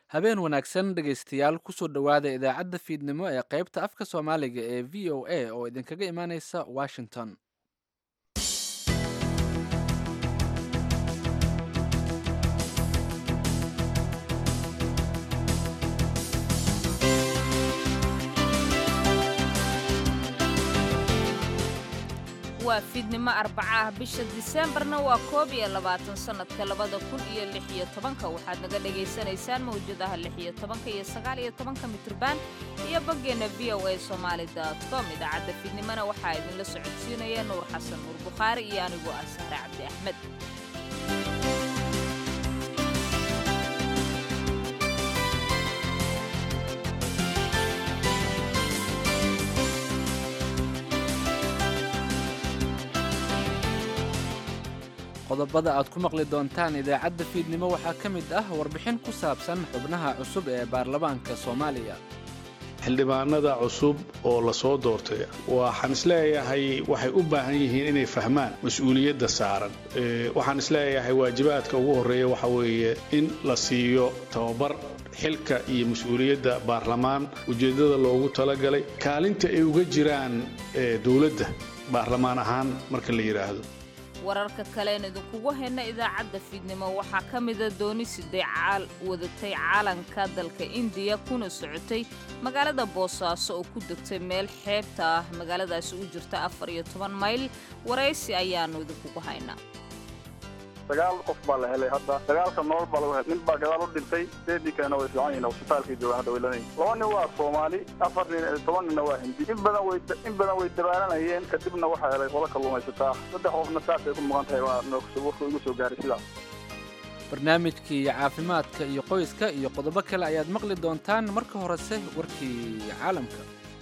habeen wanaagsan dhegaystayaal kusoo dhowaada idaacadda fiidnimo ee qaybta afka soomaaliga ee v o a oo idinkaga imaaneysa washington waa fiidnimo arbaca ah bisha diseembarna waa koob iyo labaatan sannadka labada kun iyo lix iyo tobanka waxaad naga dhagaysanaysaan mawjadaha lix iyo tobanka iyo sagaal iyo tobanka mitrban iyo boggeenna v o a somaali dot com idaacadda fiidnimona waxaa idinla socodsiinaya nuur xasan nuur bukhaari iyo anigu ah sahre cabdi axmed qodobada aad ku maqli doontaan idaacadda fiidnimo waxaa ka mid ah warbixin ku saabsan xubnaha cusub ee baarlamaanka soomaaliya xildhibaanada cusub oo la soo doortay waxaan isleeyahay waxay u baahan yihiin inay fahmaan mas-uuliyadda saaran waxaan isleeyahay waajibaadka ugu horreeya waxa weeye in la siiyo tababar xilka iyo mas-uuliyadda baarlamaan ujeeddada loogu talagalay kaalinta ay uga jiraan dowladda baarlamaan ahaan marka la yidhaahdo wararka kaleen idinkugu hayna idaacadda fiidnimo waxaa ka mida dooni siday caal wadatay caalanka dalka indiya kuna socotay magaalada boosaaso oo ku degtay meel xeebta ah magaaladaasi u jirta afar iyo toban mayl waraysi ayaannu idinkugu haynaa sagaal qof baa la helay hadda dagaalka nool baa lagu helay nin baa gadaal u dhintay sideedii kalena way fiican yihiin hosbitaalkay joogaan hadda way lanay laba nin waa soomaali afar nin toban ninna waa hindi in badan way in badan way dabaalanayeen kadibna waxaa helay qola kalluumaysataa saddex qofna saasay ku muqan tahay waa warka igu soo gaaray sidaas barnaamijkii caafimaadka iyo qoyska iyo qodobo kale ayaad maqli doontaan marka horese warkii caalamka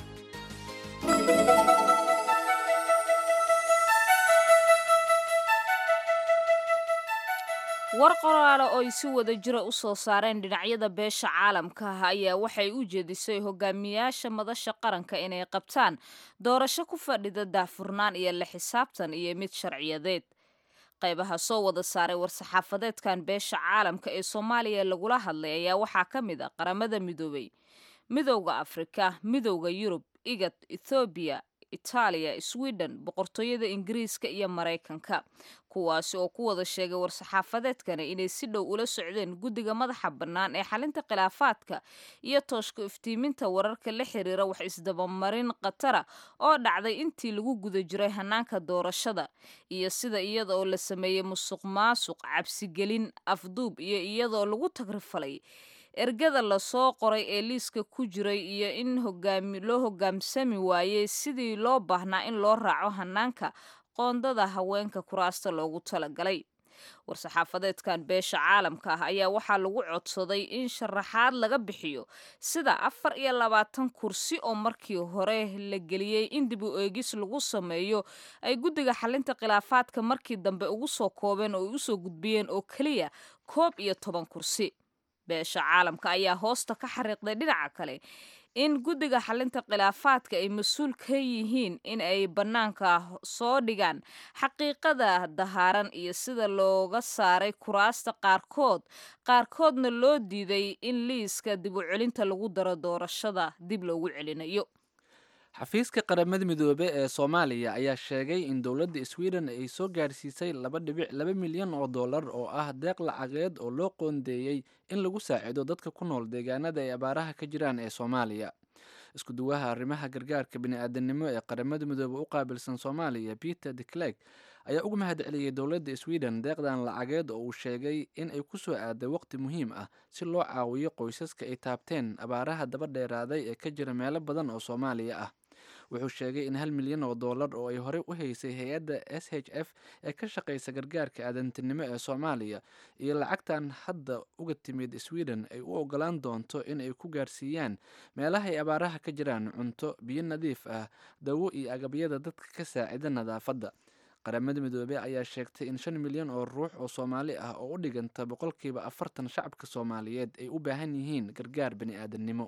war qoraale oo ay si wada jira u soo saareen dhinacyada beesha caalamka ah ayaa waxay u jeedisay hogaamiyaasha madasha qaranka inay qabtaan doorasho ku fadhida daahfurnaan iyo la xisaabtan iyo mid sharciyadeed qaybaha soo wada saaray war-saxaafadeedkan beesha caalamka ee soomaaliya lagula hadlay ayaa waxaa ka mid ah qaramada midoobay midowda afrika midowda yurub igad ethoobiya itaaliya sweden boqortooyada ingiriiska iyo maraykanka kuwaasi oo ku wada sheegay war-saxaafadeedkani inay si dhow ula socdeen guddiga madaxa bannaan ee xalinta khilaafaadka iyo tooshka iftiiminta wararka la xiriira wax isdabamarin khatara oo dhacday intii lagu guda jiray hanaanka doorashada iyo sida iyada oo la sameeyey musuq maasuq cabsigelin afduub iyo iyadaoo lagu tagrifalay ergada lasoo qoray ee liiska ku jiray iyo in loo hogaamsami waayey sidii loo baahnaa in loo raaco hanaanka qoondada haweenka kuraasta loogu talagalay war-saxaafadeedkan beesha caalamka ah ayaa waxaa lagu codsaday in sharaxaad laga bixiyo sida afar iyo labaatan kursi oo markii hore la geliyey in dib u eegis lagu sameeyo ay guddiga xalinta khilaafaadka markii dambe ugu soo koobeen oo ay usoo gudbiyeen oo keliya koob iyo toban kursi beesha caalamka ayaa hoosta ka xariiqday dhinaca kale in guddiga xalinta khilaafaadka ay mas-uul ka yihiin in ay bannaanka soo dhigaan xaqiiqada dahaaran iyo sida looga saaray kuraasta qaarkood qaarkoodna loo diiday in liiska dib u celinta lagu daro doorashada dib loogu celinayo xafiiska qaramada midoobe ee soomaaliya ayaa sheegay in dowladda sweden ay soo gaarsiisay laba dhibic laba milyan oo dollar oo ah deeq lacageed oo loo qoondeeyey in lagu saacido dadka ku nool deegaanada ay abaaraha ka jiraan ee soomaaliya isku duwaha arrimaha gargaarka bini-aadanimo ee qaramada midoobe u qaabilsan soomaaliya peter de clerk ayaa uga mahad celiyey dowladda sweden deeqdan lacageed oo uu sheegay in ay ku soo aaday waqti muhiim ah si loo caawiyo qoysaska ay taabteen abaaraha daba dheeraaday ee ka jira meelo badan oo soomaaliya ah wuxuu sheegay in hal milyan oo dollar oo ay horey u haysay hay-adda s h f ee ka shaqaysa gargaarka aadantinimo ee soomaaliya iyo lacagtan hadda uga timid sweden ay u ogolaan doonto in ay ku gaarsiiyaan meelaha ay abaaraha ka jiraan cunto biyo nadiif ah dawo iyo agabyada dadka ka saacida nadaafadda qaramada midoobey ayaa sheegtay in shan milyan oo ruux oo soomaali ah oo u dhiganta boqolkiiba afartan shacabka soomaaliyeed ay u baahan yihiin gargaar bani-aadannimo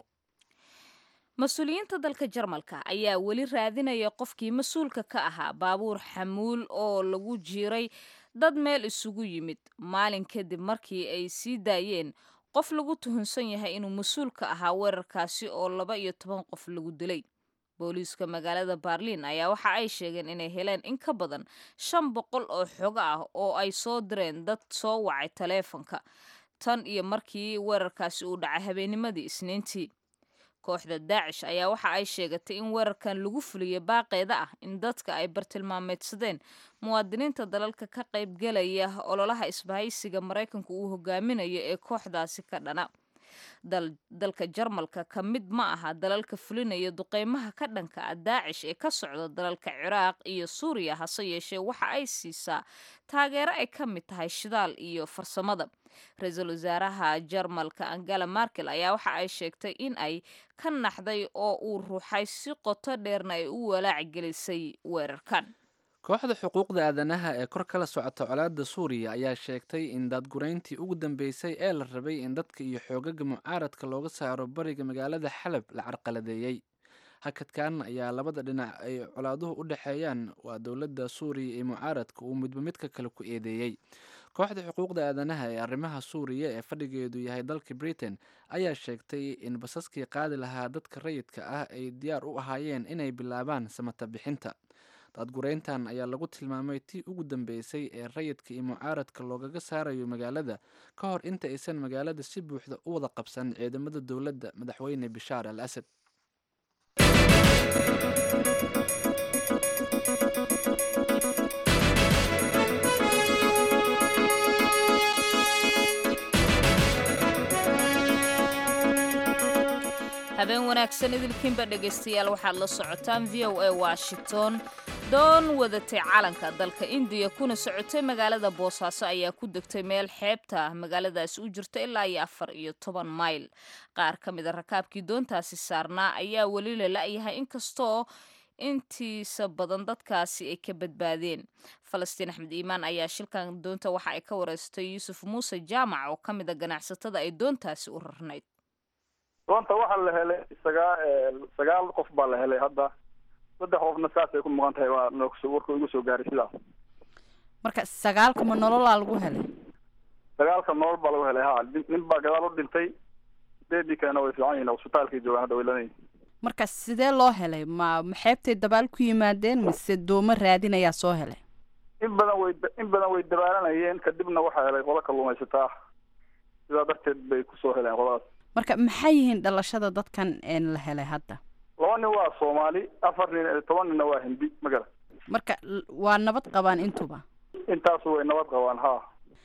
mas-uuliyiinta dalka jarmalka ayaa weli raadinaya qofkii mas-uulka ka ahaa baabuur xamuul oo lagu jiiray dad meel isugu yimid maalin kadib markii ay sii daayeen qof lagu tuhunsan yahay inuu mas-uul ka ahaa weerarkaasi oo laba iyo toban qof lagu dilay booliiska magaalada baarliin ayaa waxa ay sheegeen inay heleen in ka badan shan boqol oo xogo ah oo ay soo direen dad soo wacay taleefanka tan iyo markii weerarkaasi uu dhacay habeennimadii isniintii kooxda daacish ayaa waxa ay sheegatay in weerarkan lagu fuliyay baaqeeda ah in dadka ay bartilmaameedsadeen muwaadiniinta dalalka ka qaybgelaya ololaha isbahaysiga maraykanku uu hogaaminayo ee kooxdaasi ka dhana dalka jarmalka ka mid ma aha dalalka fulinaya duqeymaha ka dhanka ah daacish ee ka socda dalalka ciraaq iyo suuriya hase yeeshee waxa ay siisaa taageero ay ka mid tahay shidaal iyo farsamada ra-iisul wasaaraha jarmalka angela markel ayaa waxa ay sheegtay in ay ka naxday oo uu ruuxay si qoto dheerna ay u walaac gelisay weerarkan kooxda xuquuqda aadanaha ee kor kala socota colaadda suuriya ayaa sheegtay in daadgurayntii ugu dambeysay ee la rabay in dadka iyo xoogaga mucaaradka looga saaro bariga magaalada xalab la carqaladeeyey hakadkan ayaa labada dhinac ay colaaduhu u dhexeeyaan waa dowladda suuriya iyo mucaaradka uu midba midka kale ku eedeeyey kooxda xuquuqda aadanaha ee arrimaha suuriya ee fadhigeedu yahay dalka britain ayaa sheegtay in basaskii qaadi lahaa dadka rayidka ah ay diyaar u ahaayeen inay bilaabaan samata bixinta daadgureyntan ayaa lagu tilmaamay tii ugu dambeysay ee rayidka iyo mucaaradka loogaga saarayo magaalada ka hor inta aysan magaalada si buuxda u wada qabsan ciidamada dowladda madaxweyne bishaar al asad habeen wanaagsan idilkiinba dhegaystayaal waxaad la socotaan v o a washington doon wadatay calanka dalka indiya kuna socotay magaalada boosaaso ayaa ku degtay meel xeebta magaaladaasi u jirta ilaa iyo afar iyo toban mayl qaar ka mid a rakaabkii doontaasi saarnaa ayaa weli la la-yahay inkastoo intiisa badan dadkaasi ay ka badbaadeen falastiin axmed iimaan ayaa shilkan doonta waxa ay ka wareystay yuusuf muuse jaamac oo ka mid a ganacsatada ay doontaasi u rarnayd doonta waxaa la helay sagaa sagaal qof baa la helay hadda saddex qofna saasay ku maqan tahay waa noogso warka igu soo gaaray sidaas marka sagaalka ma nololaa lagu helay sagaalka nolol baa lagu helay ha nin baa gadaal u dhintay sideedii kalena way fiican yihin cusbitaalkay joogaan hadda way lanay marka sidee loo helay ma maxeebtay dabaal ku yimaadeen mise doomo raadinayaa soo helay in badan way in badan way dabaalanayeen kadibna waxaa helay qola kalluumaysataa sidaa darteed bay kusoo heleen qoladaas marka maxay yihiin dhalashada dadkan la helay hadda laba nin waa soomaali afar nin toban ninna waa hindi magala marka waa nabad qabaan intuba intaasu way nabad qabaan ha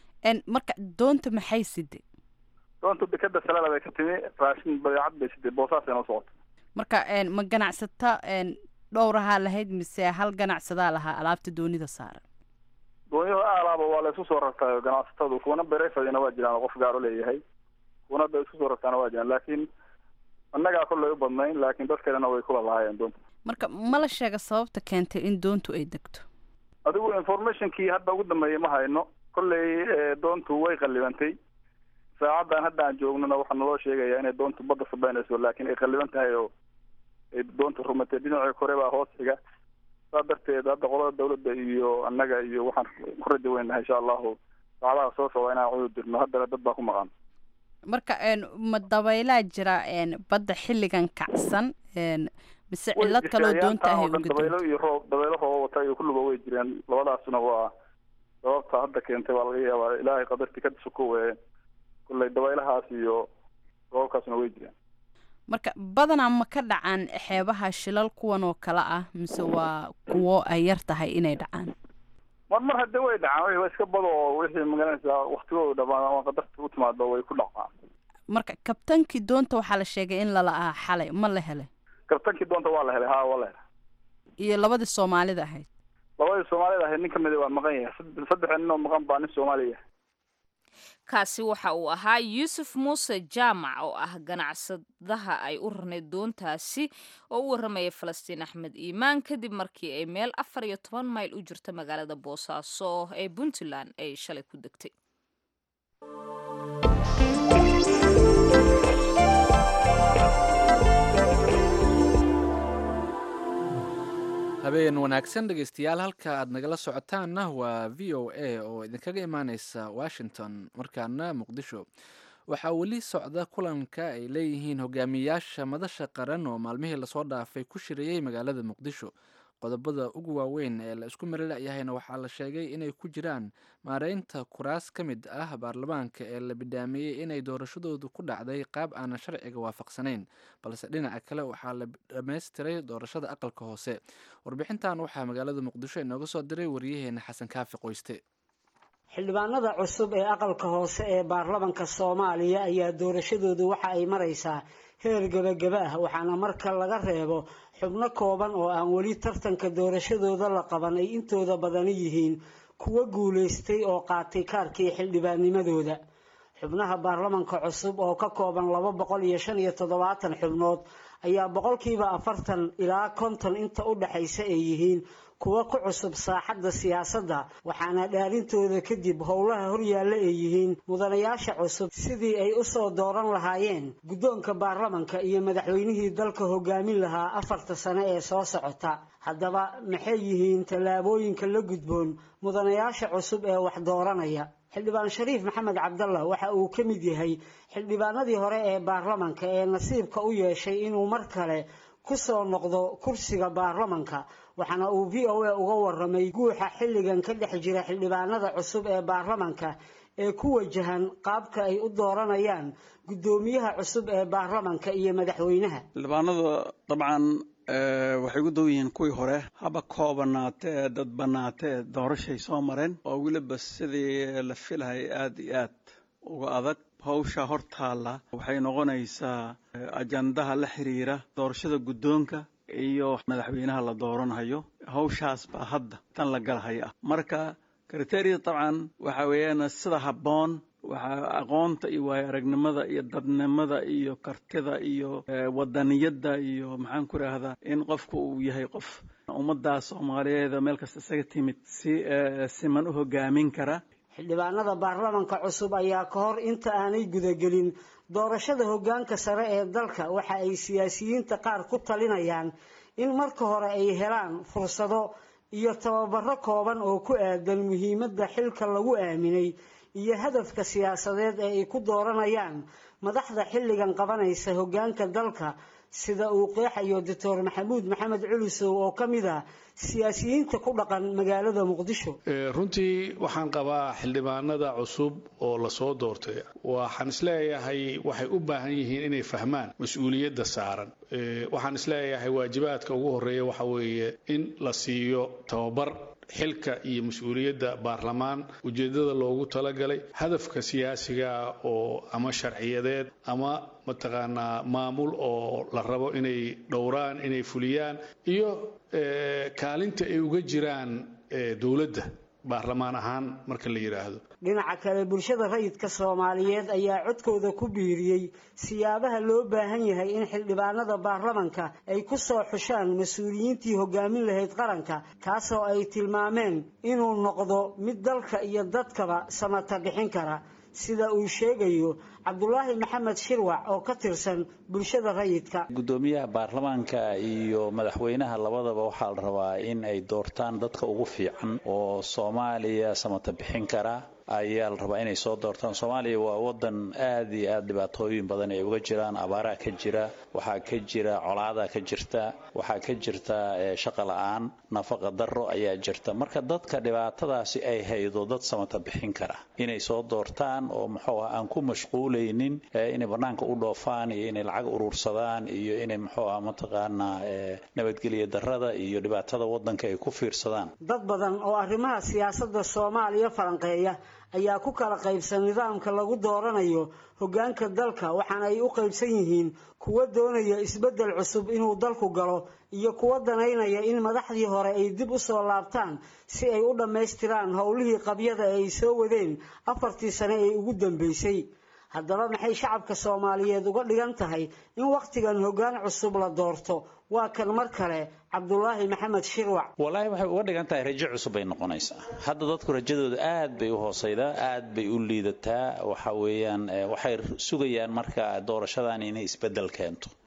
marka doonta maxay siday doonta dekeda salaala bay ka timi raashin badeecad bay siday boosaasay noo socota marka ma ganacsata dhowrahaa lahayd mise hal ganacsadaa lahaa alaabta doonida saaran doonyahu aalaaba waa la isku soo rartaayo ganacsatadu kuwana berefadina waa jiraan oo qof gaaro leeyahay kuwana da isku soo rartaana waa jiraan laakiin annagaa kollay u badnayn laakiin dadkeedana way kula lahaayeen doonta marka ma la sheega sababta keentay in doontu ay degto adigu informationkii hadda ugu dambeeyay ma hayno kollay doontu way qallibantay saacaddan hadda aan joognona waxaa naloo sheegayaa inay doontu badda sabeynayso laakiin ay qalliban tahay oo ay doontu rumatay dhinacii kore baa hoos xiga saa darteed hadda qolada dawladda iyo annaga iyo waxaan ku raja weynahay insha allahu saacadaha soo socda inaan cudur dirno haddana dad baa ku maqan marka ma dabaylaa jira badda xilligan kacsan mise cillad kaloo doonta ahay uga dabaylo iyo roob dabaylo rooba wata iyo kulliba way jireen labadaasna waa sababta hadda keentay baa laga yaabaa ilaahay qadartii ka sukowe kullay dabaylahaas iyo roobabkaasna way jireen marka badanaa ma ka dhacaan xeebaha shilal kuwan oo kale ah mise waa kuwo ay yar tahay inay dhacaan mar mar haddii way dhacaan wa iska bado oo wixii magaranaysaa waktigooda dhamaan ama qadarta u timaado way ku dhacaan marka kabtankii doonta waxaa la sheegay in lala aha xalay ma la helay kabtankii doonta waa la helay ha waa la helay iyo labadii soomaalida ahayd labadii soomaalida ahayd nin kamida waa maqan yahay saddex nin oo maqan baa nin soomaaliya kaasi waxa uu ahaa yuusuf muuse jaamac oo ah ganacsadaha ay u rarnayd doontaasi oo u warramaya falastiin axmed iimaan kadib markii ay meel afar iyo toban mayl u jirta magaalada boosaaso ee puntland ay shalay ku degtay habeen wanaagsan dhegeystayaal halka aad nagala socotaanna waa v o a oo idinkaga imaaneysa washington markaana muqdisho waxaa weli socda kulanka ay leeyihiin hogaamiyayaasha madasha qaran oo maalmihii lasoo dhaafay ku shirayey magaalada muqdisho qodobada ugu waaweyn ee la isku mari layahayna waxaa la sheegay inay ku jiraan maareynta kuraas ka mid ah baarlamaanka ee la bidhaamiyey inay doorashadoodu ku dhacday qaab aanan sharciga waafaqsanayn balse dhinaca kale waxaa la dhammaystiray doorashada aqalka hoose warbixintan waxaa magaalada muqdisho inooga soo diray waryaheena xasan kaafi qoyste xildhibaanada cusub ee aqalka hoose ee baarlamanka soomaaliya ayaa doorashadoodu waxa ay maraysaa heer gebagaba ah waxaana marka laga reebo xubno kooban oo aan weli tartanka doorashadooda la qaban ay intooda badani yihiin kuwa guulaystay oo qaatay kaarkii xildhibaannimadooda xubnaha baarlamanka cusub oo ka kooban laba boqol iyo shan iyo toddobaatan xubnood ayaa boqolkiiba afartan ilaa konton inta u dhexaysa ay yihiin kuwa ku cusub saaxadda siyaasadda waxaana dhaarintooda kadib howlaha horyaalla ay yihiin mudanayaasha cusub sidii ay u soo dooran lahaayeen guddoonka baarlamanka iyo madaxweynihii dalka hogaamin lahaa afarta sane ee soo socota haddaba maxay yihiin tallaabooyinka la gudboon mudanayaasha cusub ee wax dooranaya xildhibaan shariif maxamed cabdallah waxa uu ka mid yahay xildhibaanadii hore ee baarlamanka ee nasiibka u yeeshay inuu mar kale ku soo noqdo kursiga baarlamanka waxaana uu v o a uga waramay guuxa xilligan ka dhex jira xildhibaanada cusub ee baarlamanka ee ku wajahan qaabka ay u dooranayaan guddoomiyaha cusub ee baarlamanka iyo madaxweynaha xildhibaanadu dabcan waxay ugu dow yihiin kuwii hore haba koobanaatee dadbanaatee doorashay soo mareen oo weliba sidii la filahay aada iyo aad uga adag hawsha hortaalla waxay noqonaysaa ajandaha la xiriira doorashada guddoonka iyo madaxweynaha la dooranhayo hawshaas baa hadda tan la galahaya ah marka kriteria dabcan waxa weeyaan sida habboon waxaa aqoonta iyo waayo aragnimada iyo dadnimada iyo kartida iyo wadaniyadda iyo maxaan ku idhaahdaa in qofku uu yahay qof ummaddaa soomaaliyeed meel kasta isaga timid si siman u hogaamin kara xildhibaanada baarlamanka cusub ayaa ka hor inta aanay gudagelin doorashada hoggaanka sare ee dalka waxa ay siyaasiyiinta qaar ku talinayaan in marka hore ay helaan fursado iyo tababaro kooban oo ku aadan muhiimadda xilka lagu aaminay iyo hadafka siyaasadeed ee ay ku dooranayaan madaxda xilligan qabanaysa hoggaanka dalka sida uu qeexayo doctor maxamuud maxamed culusow oo ka mid ah siyaasiyiinta ku dhaqan magaalada muqdisho runtii waxaan qabaa xildhibaanada cusub oo lasoo doortay waxaan isleeyahay waxay u baahan yihiin inay fahmaan mas-uuliyadda saaran waxaan isleeyahay waajibaadka ugu horeeya waxa weeye in la siiyo tababar xilka iyo mas-uuliyadda baarlamaan ujeedada loogu talagalay hadafka siyaasiga oo ama sharciyadeed ama mataqaanaa maamul oo la rabo inay dhowraan inay fuliyaan iyo kaalinta ay uga jiraan dowladda baarlamaan ahaan marka la yidhaahdo dhinaca kale bulshada rayidka soomaaliyeed ayaa codkooda ku biiriyey siyaabaha loo baahan yahay in xildhibaanada baarlamanka ay ku soo xushaan mas-uuliyiintii hogaamin lahayd qaranka kaasoo ay tilmaameen inuu noqdo mid dalka iyo dadkaba samata bixin kara sida uu sheegayo cabdulaahi maxamed shirwac oo ka tirsan bulshada rayidka guddoomiyaha baarlamaanka iyo madaxweynaha labadaba waxaa la rabaa in ay doortaan dadka ugu fiican oo soomaaliya samata bixin kara ayaa la rabaa inay soo doortaan soomaaliya waa wadan aada iyo aada dhibaatooyin badan ay uga jiraan abaaraha ka jira waxaa ka jira colaada ka jirta waxaa ka jirta shaqa la-aan nafaqa daro ayaa jirta marka dadka dhibaatadaasi ay haydo dad samata bixin kara inay soo doortaan oo muxuu ah aan ku mashquulaynin inay banaanka u dhoofaan iyo inay lacag urursadaan iyo inay muxuu ah mataqaanaa nabadgelya darada iyo dhibaatada wadanka ay ku fiirsadaan dad badan oo arrimaha siyaasadda soomaaliya falanqeeya ayaa ku kala qaybsan nidaamka lagu dooranayo hoggaanka dalka waxaana ay u qaybsan yihiin kuwa doonaya isbeddel cusub inuu dalku galo iyo kuwa danaynaya in madaxdii hore ay dib u soo laabtaan si ay u dhammaystiraan howlihii qabyada ee ay soo wadeen afartii sane ee ugu dambeysay haddaba maxay shacabka soomaaliyeed uga dhigan tahay in wakhtigan hoggaan cusub la doorto waa kan mar kale cabdulaahi maxamed shirwac wallaahi waxay uga dhigan tahay rajo cusub bay noqonaysaa hadda dadku rajadooda aad bay u hoosaydaa aad bay u liidataa waxa weeyaan waxay sugayaan marka doorashadan inay isbeddel keento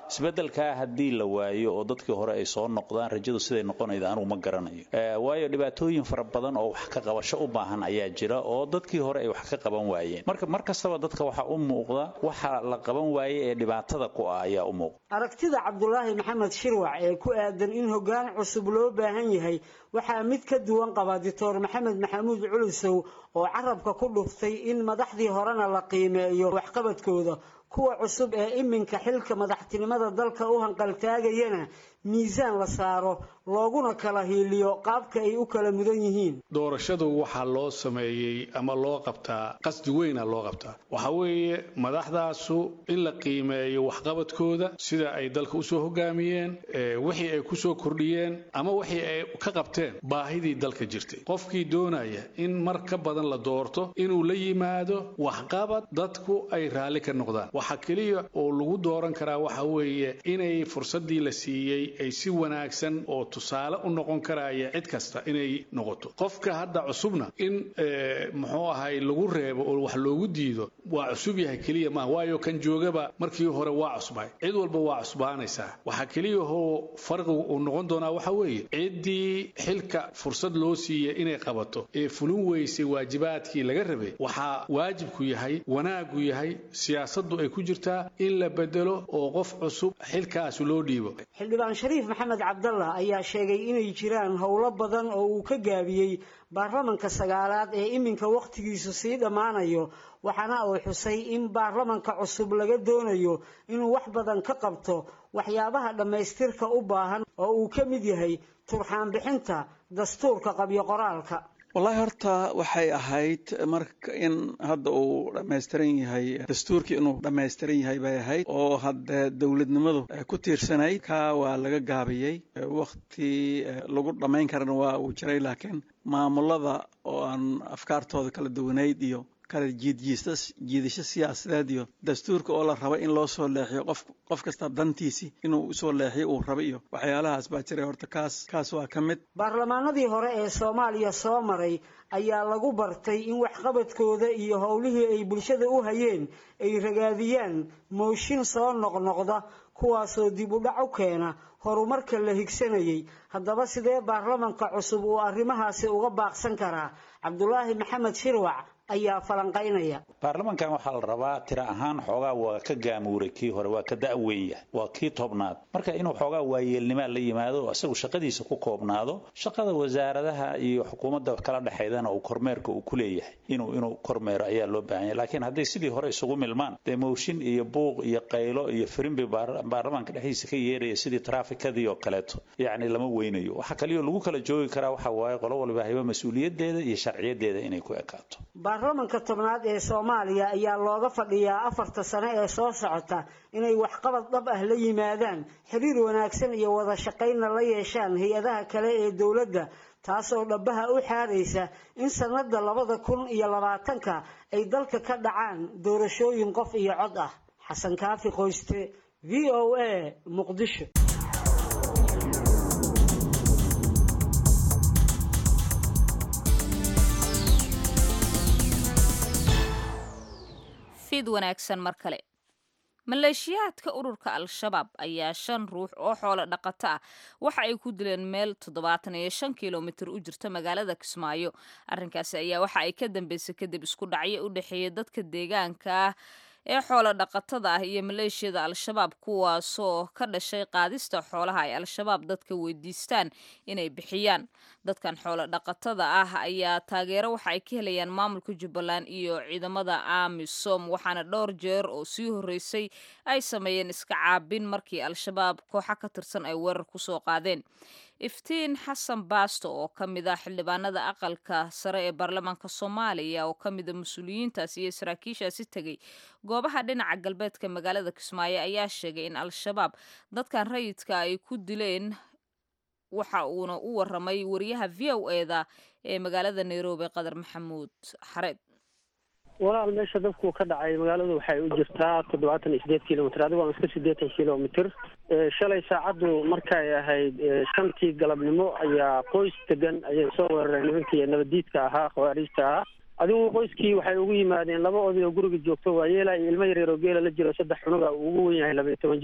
isbeddelkaa haddii la waayo oo dadkii hore ay soo noqdaan rajadu siday noqonayda anugu ma garanayo waayo dhibaatooyin fara badan oo wax ka qabasho u baahan ayaa jira oo dadkii hore ay wax ka qaban waayeen marka mar kastaba dadka waxaa u muuqda waxa la qaban waaye ee dhibaatada ku ah ayaa u muuqda aragtida cabdulaahi maxamed shirwac ee ku aadan in hoggaan cusub loo baahan yahay waxaa mid ka duwan qaba doctor maxamed maxamuud culusow oo carabka ku dhuftay in madaxdii horena la qiimeeyo waxqabadkooda kuwa cusub ee iminka xilka madaxtinimada dalka u hanqaltaagayana miisaan la saaro looguna kala hiiliyo qaabka ay u kala mudan yihiin doorashadu waxaa loo sameeyey ama loo qabtaa qasdi weyna loo qabtaa waxa weeye madaxdaasu in la qiimeeyo waxqabadkooda sida ay dalka usoo hogaamiyeen wixii ay kusoo kordhiyeen ama wixii ay ka qabteen baahidii dalka jirtay qofkii doonaya in mar ka badan la doorto inuu la yimaado waxqabad dadku ay raalli ka noqdaan waxa keliya oo lagu dooran karaa waxa weeye inay fursadii la siiyey ay si wanaagsan oo tusaale u noqon karaya cid kasta inay noqoto qofka hadda cusubna in muxuu ahay lagu reebo oo wax loogu diido waa cusub yahay keliya maaha waayo kan joogaba markii hore waa cusbay cid walba waa cusbaanaysaa waxaa keliyahoo farqigu uu noqon doonaa waxa weeye ciddii xilka fursad loo siiyey inay qabato ee fulin weysay waajibaadkii laga rabay waxaa waajibku yahay wanaagu yahay siyaasaddu ay ku jirtaa in la bedelo oo qof cusub xilkaasi loo dhiibo xildhibaan shariif maxamed cabdallah ayaa sheegay inay jiraan howlo badan oo uu ka gaabiyey baarlamanka sagaalaad ee iminka wakhtigiisu sii dhammaanayo waxaana uu xusay in baarlamanka cusub laga doonayo inuu wax badan ka qabto waxyaabaha dhammaystirka u baahan oo uu ka mid yahay turxaan bixinta dastuurka qabyo qoraalka wallaahi horta waxay ahayd marka in hadda uu dhammaystiran yahay dastuurkii inuu dhammaystiran yahay bay ahayd oo hadde dowladnimadu ku tiirsanayd kaa waa laga gaabiyey wakhti lagu dhammayn karana waa uu jiray laakiin maamulada oo aan afkaartooda kala duwanayd iyo kala jiidjiista jiidasho siyaasadeed iyo dastuurka oo la raba in loo soo leexiyo qof qof kasta dantiisii inuu usoo leexiyo uu raba iyo waxyaalahaas baa jiray horta kaas kaas waa ka mid baarlamaanadii hore ee soomaaliya soo maray ayaa lagu bartay in waxqabadkooda iyo howlihii ay bulshada u hayeen ay ragaadiyaan mooshin soo noqnoqda kuwaasoo dib u dhac u keena horumarka la higsanayay haddaba sidee baarlamanka cusub uu arrimahaasi uga baaqsan karaa cabdulaahi maxamed shirwac ayaa falanqaynaya baarlamankan waxaa la rabaa tira ahaan xoogaa waa ka gaamuuray kii hore waa ka da'weeya waa kii tobnaad marka inuu xoogaa waayeelnimaa la yimaado isagu shaqadiisa ku koobnaado shaqada wasaaradaha iyo xukuumadda kala dhexaydana uu kormeerka uu ku leeyahay inuu inuu kormeero ayaa loo baahan yahay laakiin hadday sidii hore isugu milmaan dee mooshin iyo buuq iyo qaylo iyo firimbi baarlamanka dhexdiisa ka yeeraya sidii traafikadii oo kaleeto yacni lama weynayo waxa kaliyo lagu kala joogi karaa waxa waaye qolo waliba hayba mas-uuliyadeeda iyo sharciyadeeda inay ku ekaato baarlamanka tobnaad ee soomaaliya ayaa looga fadhiyaa afarta sano ee soo socota inay waxqabad dhab ah la yimaadaan xiriir wanaagsan iyo wada shaqaynna la yeeshaan hay-adaha kale ee dowladda taasoo dhabaha u xaaraysa in sanada labada kun iyo labaatanka ay dalka ka dhacaan doorashooyin qof iyo cod ah xasan kaafi qoyste v o a muqdisho fid wanaagsan mar kale maleeshiyaadka ururka al-shabaab ayaa shan ruux oo xoolo dhaqato ah waxa ay ku dileen meel toddobaatan iyo shan kilomitir u jirta magaalada kismaayo arrinkaasi ayaa waxa ay ka dambeysay kadib isku dhacyo u dhexeeya dadka deegaanka ah ee xoolo dhaqatada ah iyo maleeshiyada al-shabaab kuwaasoo ka dhashay qaadista xoolaha ay al-shabaab dadka weydiistaan inay bixiyaan dadkan xoolo dhaqatada ah ayaa taageero waxa ay ka helayaan maamulka jubbaland iyo ciidamada amisom waxaana dhowr jeer oo sii horreysay ay sameeyeen iska caabin markii al-shabaab kooxa ka tirsan ay weerar kusoo qaadeen iftiin xasan baasto oo ka mid ah xildhibaanada aqalka sare ee baarlamaanka soomaaliya oo ka mida mas-uuliyiintaas iyo saraakiishaasi tegay goobaha dhinaca galbeedka magaalada kismaayo ayaa sheegay in al-shabaab dadkan rayidka ay ku dileen waxa uuna u waramay wariyaha v o eda ee magaalada nairobi qadar maxamuud xareed walaal meesha dabku ka dhacay magaaladu waxay u jirtaa toddobaatan iyo sideed kilomitr adigo aan iska siddeetan kilomitr shalay saacaddu markay ahayd shantii galabnimo ayaa qoys degan ayay soo weerareen nimankii nabadiidka ahaa khawaariijta ahaa adigu qoyskii waxay ugu yimaadeen laba oday oo guriga joogto waa yeela iyo ilmo yaryar oo geela la jiro saddex cunuga uu ugu wen yahay laba iyo toban jir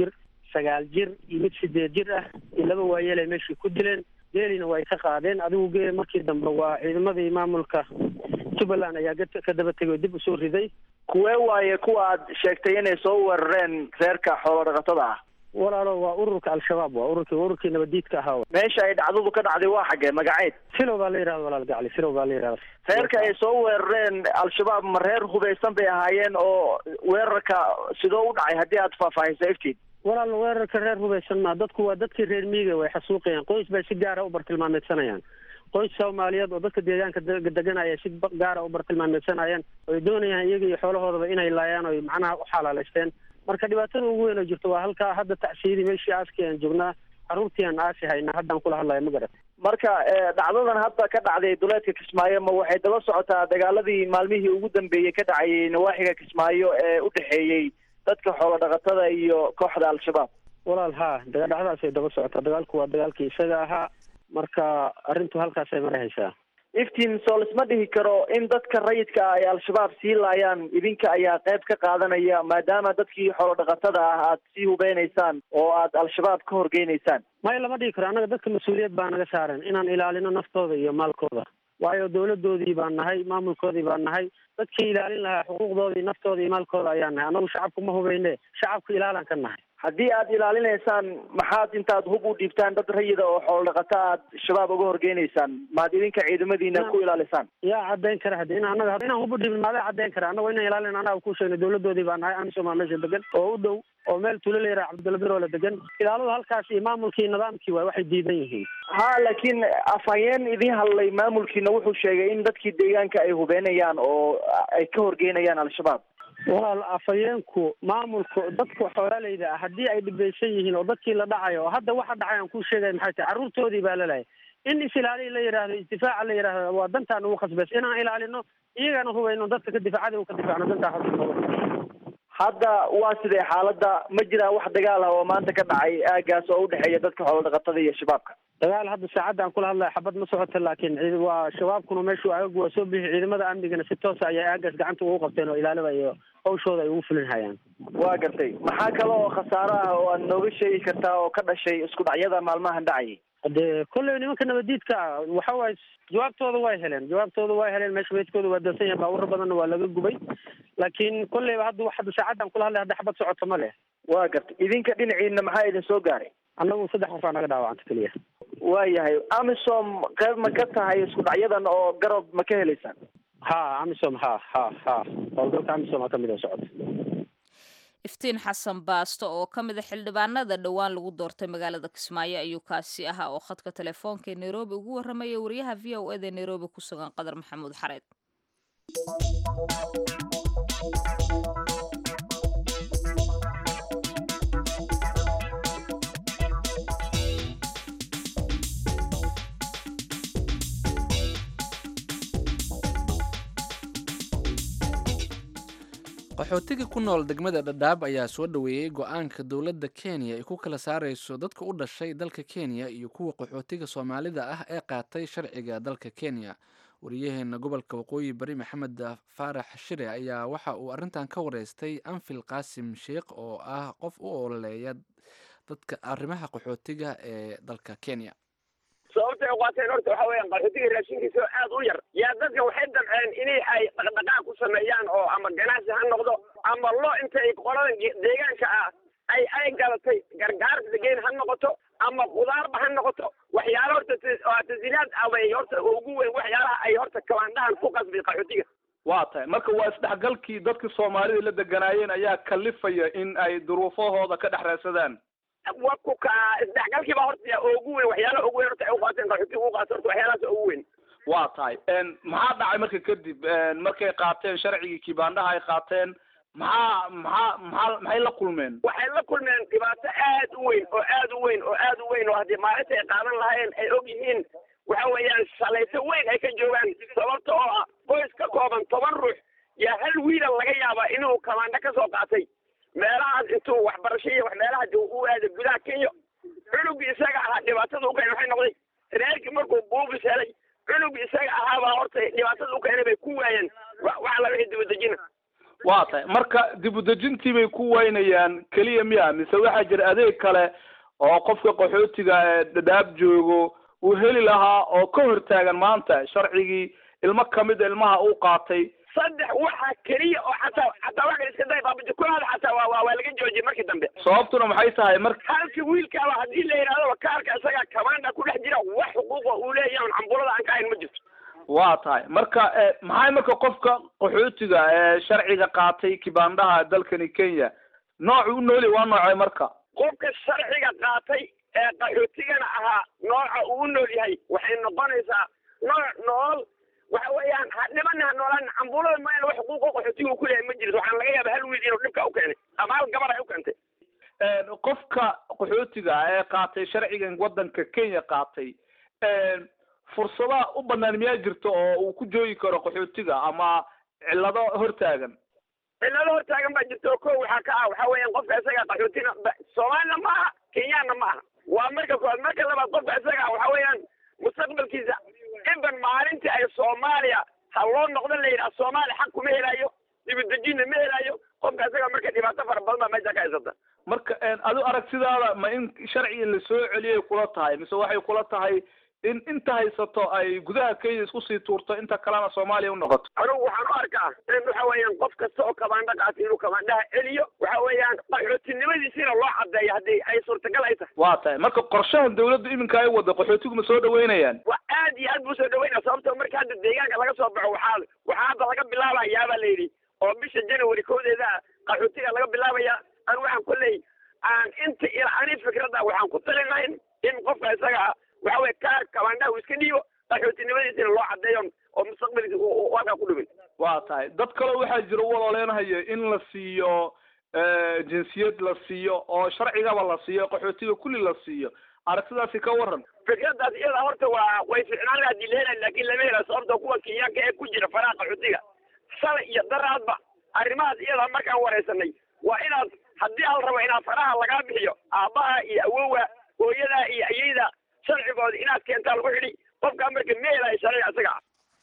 sagaal jir iyo mid sideed jir ah iyo laba waayeelay meeshii ku dileen geelina way ka qaadeen adigu geel markii dambe waa ciidamadii maamulka jubbaland ayaa ga- ka daba tegay oo dib usoo riday kuwee waaye kuwa aad sheegtay inay soo weerareen reerka xoolo dhaqatada ah walaalo waa ururka al-shabaab waa ururkii ururkii nabadiidka ahaa wa meesha ay dhacdadu ka dhacday waa xaggee magaceed filow baa la yidhahda walaal gacli filow baa la yidhahda reerka ay soo weerareen al-shabaab ma reer hubaysan bay ahaayeen oo weerarka sidoo u dhacay haddii aad faahfaahiso iftiin walaal weerarka reer hubaysan maa dadku waa dadkii reer miiga way xasuuqayaan qoys bay si gaara u bartilmaameedsanayaan qoys soomaaliyeed oo dadka deegaanka de- degan ayay si ba- gaara u bartilmaameedsanayaan oy doonayaan iyaga iyo xoolahoodaba inay laayaan oy macnaha u xalaaleysteen marka dhibaatada ugu weyn oo jirto waa halkaa hadda tacsiyadii meeshii aaskii aan joognaa carruurtii aan aasi haynaa haddaan kula hadlayo ma garat marka eh, dhacdadan hadda ka dhacday duleedka kismaayo ma waxay daba socotaa dagaaladii maalmihii ugu dambeeyey ka dhacayay nawaaxiga kismaayo ee u dhexeeyey dadka xoolo dhaqatada iyo kooxda al-shabaab walaal haa daga dhacdaasay daba socotaa dagaalku waa dagaalkii isaga ahaa marka arrintu halkaasay marahaysaa iftiin soo lisma dhihi karo in dadka rayidka ah ay al-shabaab sii laayaan idinka ayaa qayb ka qaadanaya maadaama dadkii xoolo dhaqatada ah aad sii hubeynaysaan oo aad al-shabaab ka horgeynaysaan maya lama dhihi karo annaga dadka mas-uuliyad baa naga saaran inaan ilaalino naftooda iyo maalkooda waayo dawladoodii baan nahay maamulkoodii baan nahay dadkii ilaalin lahaa xuquuqdoodii naftooda iyo maalkooda ayaan nahay annagu shacabku ma hubeyne shacabku ilaalan ka nahay haddii aad ilaalinaysaan maxaad intaad hub u dhiibtaan dad rayida oo xoolo dhaqata aad shabaab uga horgeynaysaan maad idinka ciidamadiina ku ilaalisaan yaa caddayn kara haddi in annaga inaan hubu dhibin maadaa caddayn kara annago inaan ilaalin annaga ku sheegna dawladoodii baa nahay amisom aa meesha degan oo u dhow oo meel tuulo la yaraha cabdilabiroola degan ilaaladu halkaas iyo maamulkii nidaamkii waay waxay diidan yihiin ha laakiin afhayeen idiin hadlay maamulkiina wuxuu sheegay in dadkii deegaanka ay hubeynayaan oo ay ka horgeynayaan al-shabaab walaal afhayeenku maamulka dadka xoolaaleyda ah haddii ay dhibaysan yihiin oo dadkii la dhacayo oo hadda waxa dhacay aan kuu sheegay maxay tahay carruurtoodii baa lalahay in is-ilaaliya la yidhaahdo isdifaaca la yidhaahdo waa dantaan ugu khasbaysa inaan ilaalino iyagana hubayno dadka ka difaacada u ka difaacno dantaa xasuuqooda hadda waa sidee xaaladda ma jiraan wax dagaal ah oo maanta ka dhacay aagaas oo udhexeeya dadka xoolo dhaqatada iyo shabaabka dagaal hadda saacadda aan kula hadlayo xabad ma socota laakiin ciid waa shabaabkuna meeshu agagu waa soo bixi ciidamada amnigana si toosa ayay aagaas gacanta ugu qabteen oo ilaalada iyo hawshooda ay ugu fulin hayaan waa gartay maxaa kale oo khasaaro ah oo aad nooga sheegi kartaa oo ka dhashay isku dhacyada maalmahan dhacayay de kolley nimanka nabadiidka ah waxa waaye jawaabtooda way heleen jawaabtooda way heleen meesha meydkooda waa dansan yahay baabuuro badanna waa laga gubay laakiin kolleyba hadda wax hadda saacaddan kula hadlay hadda xabad socoto ma leh waa gartay idinka dhinaciina maxaa idin soo gaaray annagu saddex qof aa naga dhaawacanta keliya waayahay amisom qayb ma ka tahay isku dhacyadan oo garab ma ka helaysaan ha amisom ha ha ha howlgalka amisom aa kamid oo socota iftiin xasan baasto oo ka mid a xildhibaanada dhowaan lagu doortay magaalada kismaayo ayuu kaasi ahaa oo khadka telefoonka ee nairobi ugu warramaya wariyaha v o eda nairobi ku sugan qadar maxamuud xareed qaxootiga ku nool degmada dhadhaab ayaa soo dhoweeyey go-aanka dowladda kenya ay ku kala saarayso dadka u dhashay dalka kenya iyo kuwa qaxootiga soomaalida ah ee qaatay sharciga dalka kenya wariyaheena gobolka waqooyi bari maxamed faarax shire ayaa waxa uu arrintan ka wareystay anfil qaasim sheikh oo ah qof u ololeeya dadka arrimaha qaxootiga ee dalka kenya sababta ay qaateen horta waxa weeyaan qaxootiga raashinkiisa oo aad u yar yaa dadka waxay damceen inay ay dhaqdhaqaaq ku sameeyaan oo ama ganacsi ha noqdo ama lo inta ay qoladan deegaanka ah ay ay gadatay gargaarka degeyn ha noqoto ama qudaarba ha noqoto waxyaala horta tasiilaad abay horta ugu weyn waxyaalaha ay horta kabaandhahan ku qasbay qaxootiga waa tahay marka waa isdhexgalkii dadkii soomaalida la deganaayeen ayaa kalifaya in ay duruufahooda ka dhex raadsadaan waku ka isdhexgalkii baa horta ugu weyn waxyaalaha ugu weyn horta ay u qaateen qaxootiga ugu qaato horta waxyaalahaas ugu weyn waa tahay maxaa dhacay marka kadib markay qaateen sharcigii kibaandhaha ay qaateen maxaa maxaa maxaa maxay la kulmeen waxay la kulmeen dhibaato aad u weyn oo aad u weyn oo aad u weyn oo haddii maalinta ay qaadan lahaayeen ay og yihiin waxa weeyaan shalayto weyn ay ka joogaan sababta oo ah qoys ka kooban toban ruux yaa hal wiila laga yaabaa inuu kamaandho ka soo qaatay meelahaas intuu waxbarasho iyo wax meelaha u aaday gudaha kenya cunugii isaga ahaa dhibaatada u keenay waxay noqday reerkii markuu buufis helay cunugii isaga ahaabaa horta dhibaatada u keenay bay ku waayeen wax alla wixii dibadejina waa tahay marka dib u dejintii bay ku waynayaan keliya miya mise waxaa jira adeeg kale oo qofka qaxootiga ee dhadhaab joogo uu heli lahaa oo ka hortaagan maanta sharcigii ilmo kamid a ilmaha uu qaatay saddex waxaa keliya oo xataa xataa wax kale iska day baabaji kulaada xataa waa waa waa laga joojiyay markii dambe sababtuna maxay tahay marka halkii wiilkaaba haddii la yidhahdo kaarka isaga kamaanda ku dhex jira wax xuquuqa uu leeyahay on cambulada aan ka hayn ma jirto waa tahay marka maxay marka qofka qaxootiga ee sharciga qaatay kibaandaha dalkani kenya noocu u nooli waa noocay marka qofka sharciga qaatay ee qaxootigana ahaa nooca uu u nool yahay waxay noqonaysaa nooc nool waxa weeyaan ha dhiman ha noolaan cambulada ma wax xuquuqa qaxootiga uu ku leeyahay ma jirto waxaan laga yaaba hal wiil inuu dhibka u keenay ama hal gabar ay u keentay qofka qaxootiga ee qaatay sharcigan wadanka kenya qaatay fursadaha u banaan miyaa jirto oo uu ku joogi karo qaxootiga ama cillado hortaagan cillado hortaagan baa jirta oo ko waxaa ka ah waxa weeyaan qofka isaga qaxootina soomaalina ma aha kenyaanna ma aha waa marka koowaad marka labaad qofka isaga waxa weeyaan mustaqbalkiisa inban maalintii ay soomaaliya ha loo noqdo la yidhaha soomaaliya xaq kuma helayo dibadejinna ma helayo qofka isaga marka dhibaato fara badan baa meesha ka haysata marka adu aragtidaada ma in sharciga la soo celiyay kula tahay mise waxay kula tahay in inta haysato ay gudaha kenya isku sii tuurto inta kalena soomaaliya u noqoto anugu waxaan u arkaa in waxa weeyaan qof kasta oo kabaandha qaatay inuu kabaandhaha celiyo waxa weeyaan qaxootinimadiisiina loo cadeeyo haddii ay suurtagal ay tahay waa tahay marka qorshahan dawladdu iminka ay wada qaxootigu ma soo dhaweynayaan waa aad iyo aad buu soo dhaweynaya sababto marka hadda deegaanka laga soo baxo waxaa waxaa hadda laga bilaabayaabaa la yidhi oo bisha january koodeeda qaxootiga laga bilaabaya anu waxaan kolley aan inta ila ani fikradda waxaan ku talinayn in qofka isaga waxa weye kaar kabaandhaha uu iska dhiibo qaxootinimadiisina loo cadeeyo oo mustaqbalkiisa uu halkaa ku dhumin waa tahay dad kaleo waxaa jira u waloleynahayo in la siiyo jinsiyad la siiyo oo sharcigaba la siiyo qaxootiga kulli la siiyo aragtidaasi ka waran fikradaas iyada horta waa way ficnaan laha hadii la helayo laakin lama helayo sababta kuwa kenyaanka ee ku jira faraha qaxootiga shalay iyo daraadba arrimahaas iyada markaan wareysanay waa inaad haddii al rabo inaad faraha lagaa bixiyo aabbaha iyo awowa hooyada iyo ayeyda sharcigooda inaad keentaa lagu xidhi qofkaa marka ma helayo sharciga isaga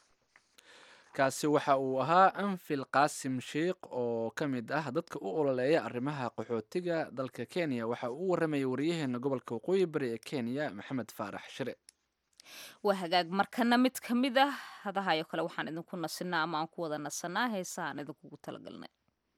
kaasi waxa uu ahaa anfil qaasim sheikh oo ka mid ah dadka u ololeeya arrimaha qaxootiga dalka kenya waxa uu u waramayay wariyaheena gobolka waqooyi bari ee kenya maxamed faarax shire waa hagaag markana mid ka mid ah hadahayo kale waxaan idinku nasinaa ama aan ku wada nasanaa heesahaan idinkugu talagalnay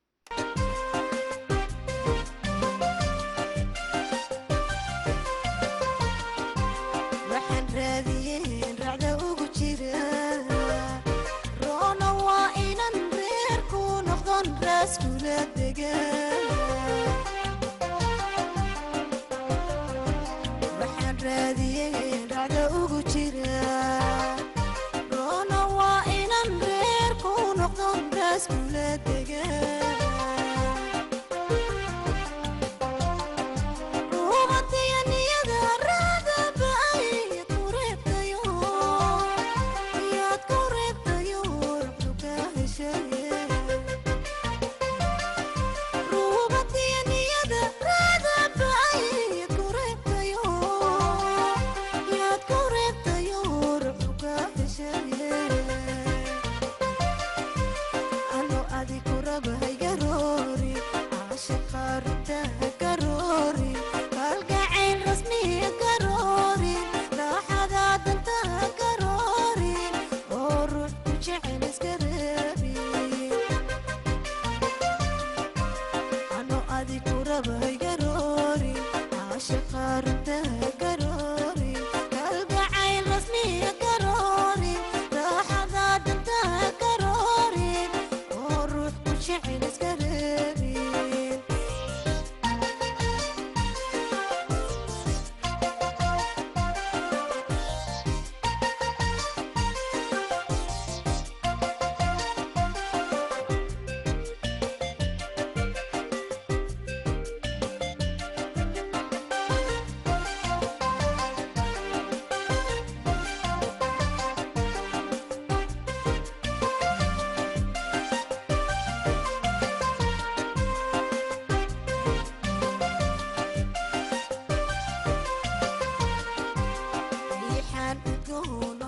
waxaan raadiyey dhacda ugu jira roona waa inan reer ku noqdon raaskula dega ruubatiyanniyada raadaba ayaad ku reebtayo yaad ku reebtayo ruxdu ka heshaye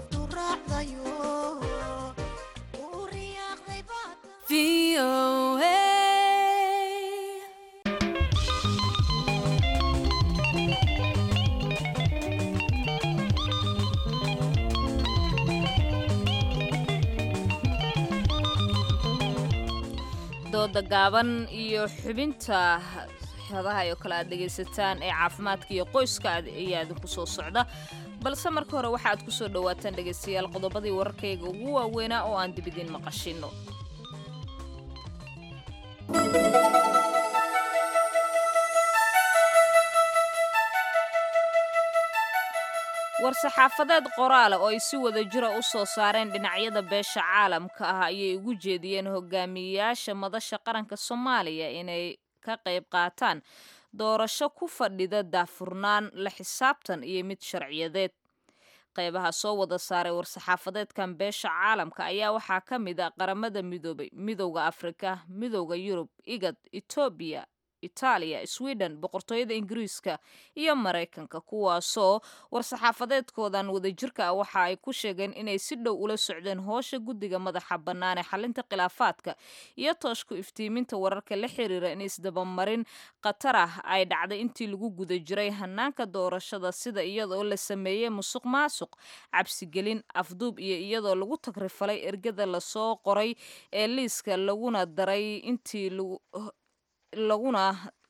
VOA dooda gaaban iyo xubinta hadaha oo kale aad dhegaysataan ee caafimaadka iyo qoyska ayaa idinku soo socda balse marka hore waxa aad ku soo dhowaataan dhegaystayaal qodobadii wararkayga ugu waaweynaa oo aan dibidin maqashino war-saxaafadeed qoraala oo ay si wada jira u soo saareen dhinacyada beesha caalamka ah ayay ugu jeediyeen hogaamiyeyaasha madasha qaranka soomaaliya inay ka qayb qaataan doorasho ku fadhida daafurnaan la xisaabtan iyo mid sharciyadeed qaybaha soo wada saaray war-saxaafadeedkan beesha caalamka ayaa waxaa ka mid a qaramada midoobay midowda afrika midowda yurub igad etoobiya itaaliya sweden boqortooyada ingiriiska iyo maraykanka kuwaasoo war-saxaafadeedkoodan wadajirka ah waxa ay ku sheegeen inay si dhow ula socdeen hoosha guddiga madaxa bannaan ee xalinta khilaafaadka iyo tooshku iftiiminta wararka la xiriira in isdabamarin khatar ah ay dhacday intii lagu guda jiray hanaanka doorashada sida iyadoo la sameeyey musuq maasuq cabsigelin afduub iyo iyadoo lagu tagrifalay ergada lasoo qoray ee liiska laguna daray intii laguna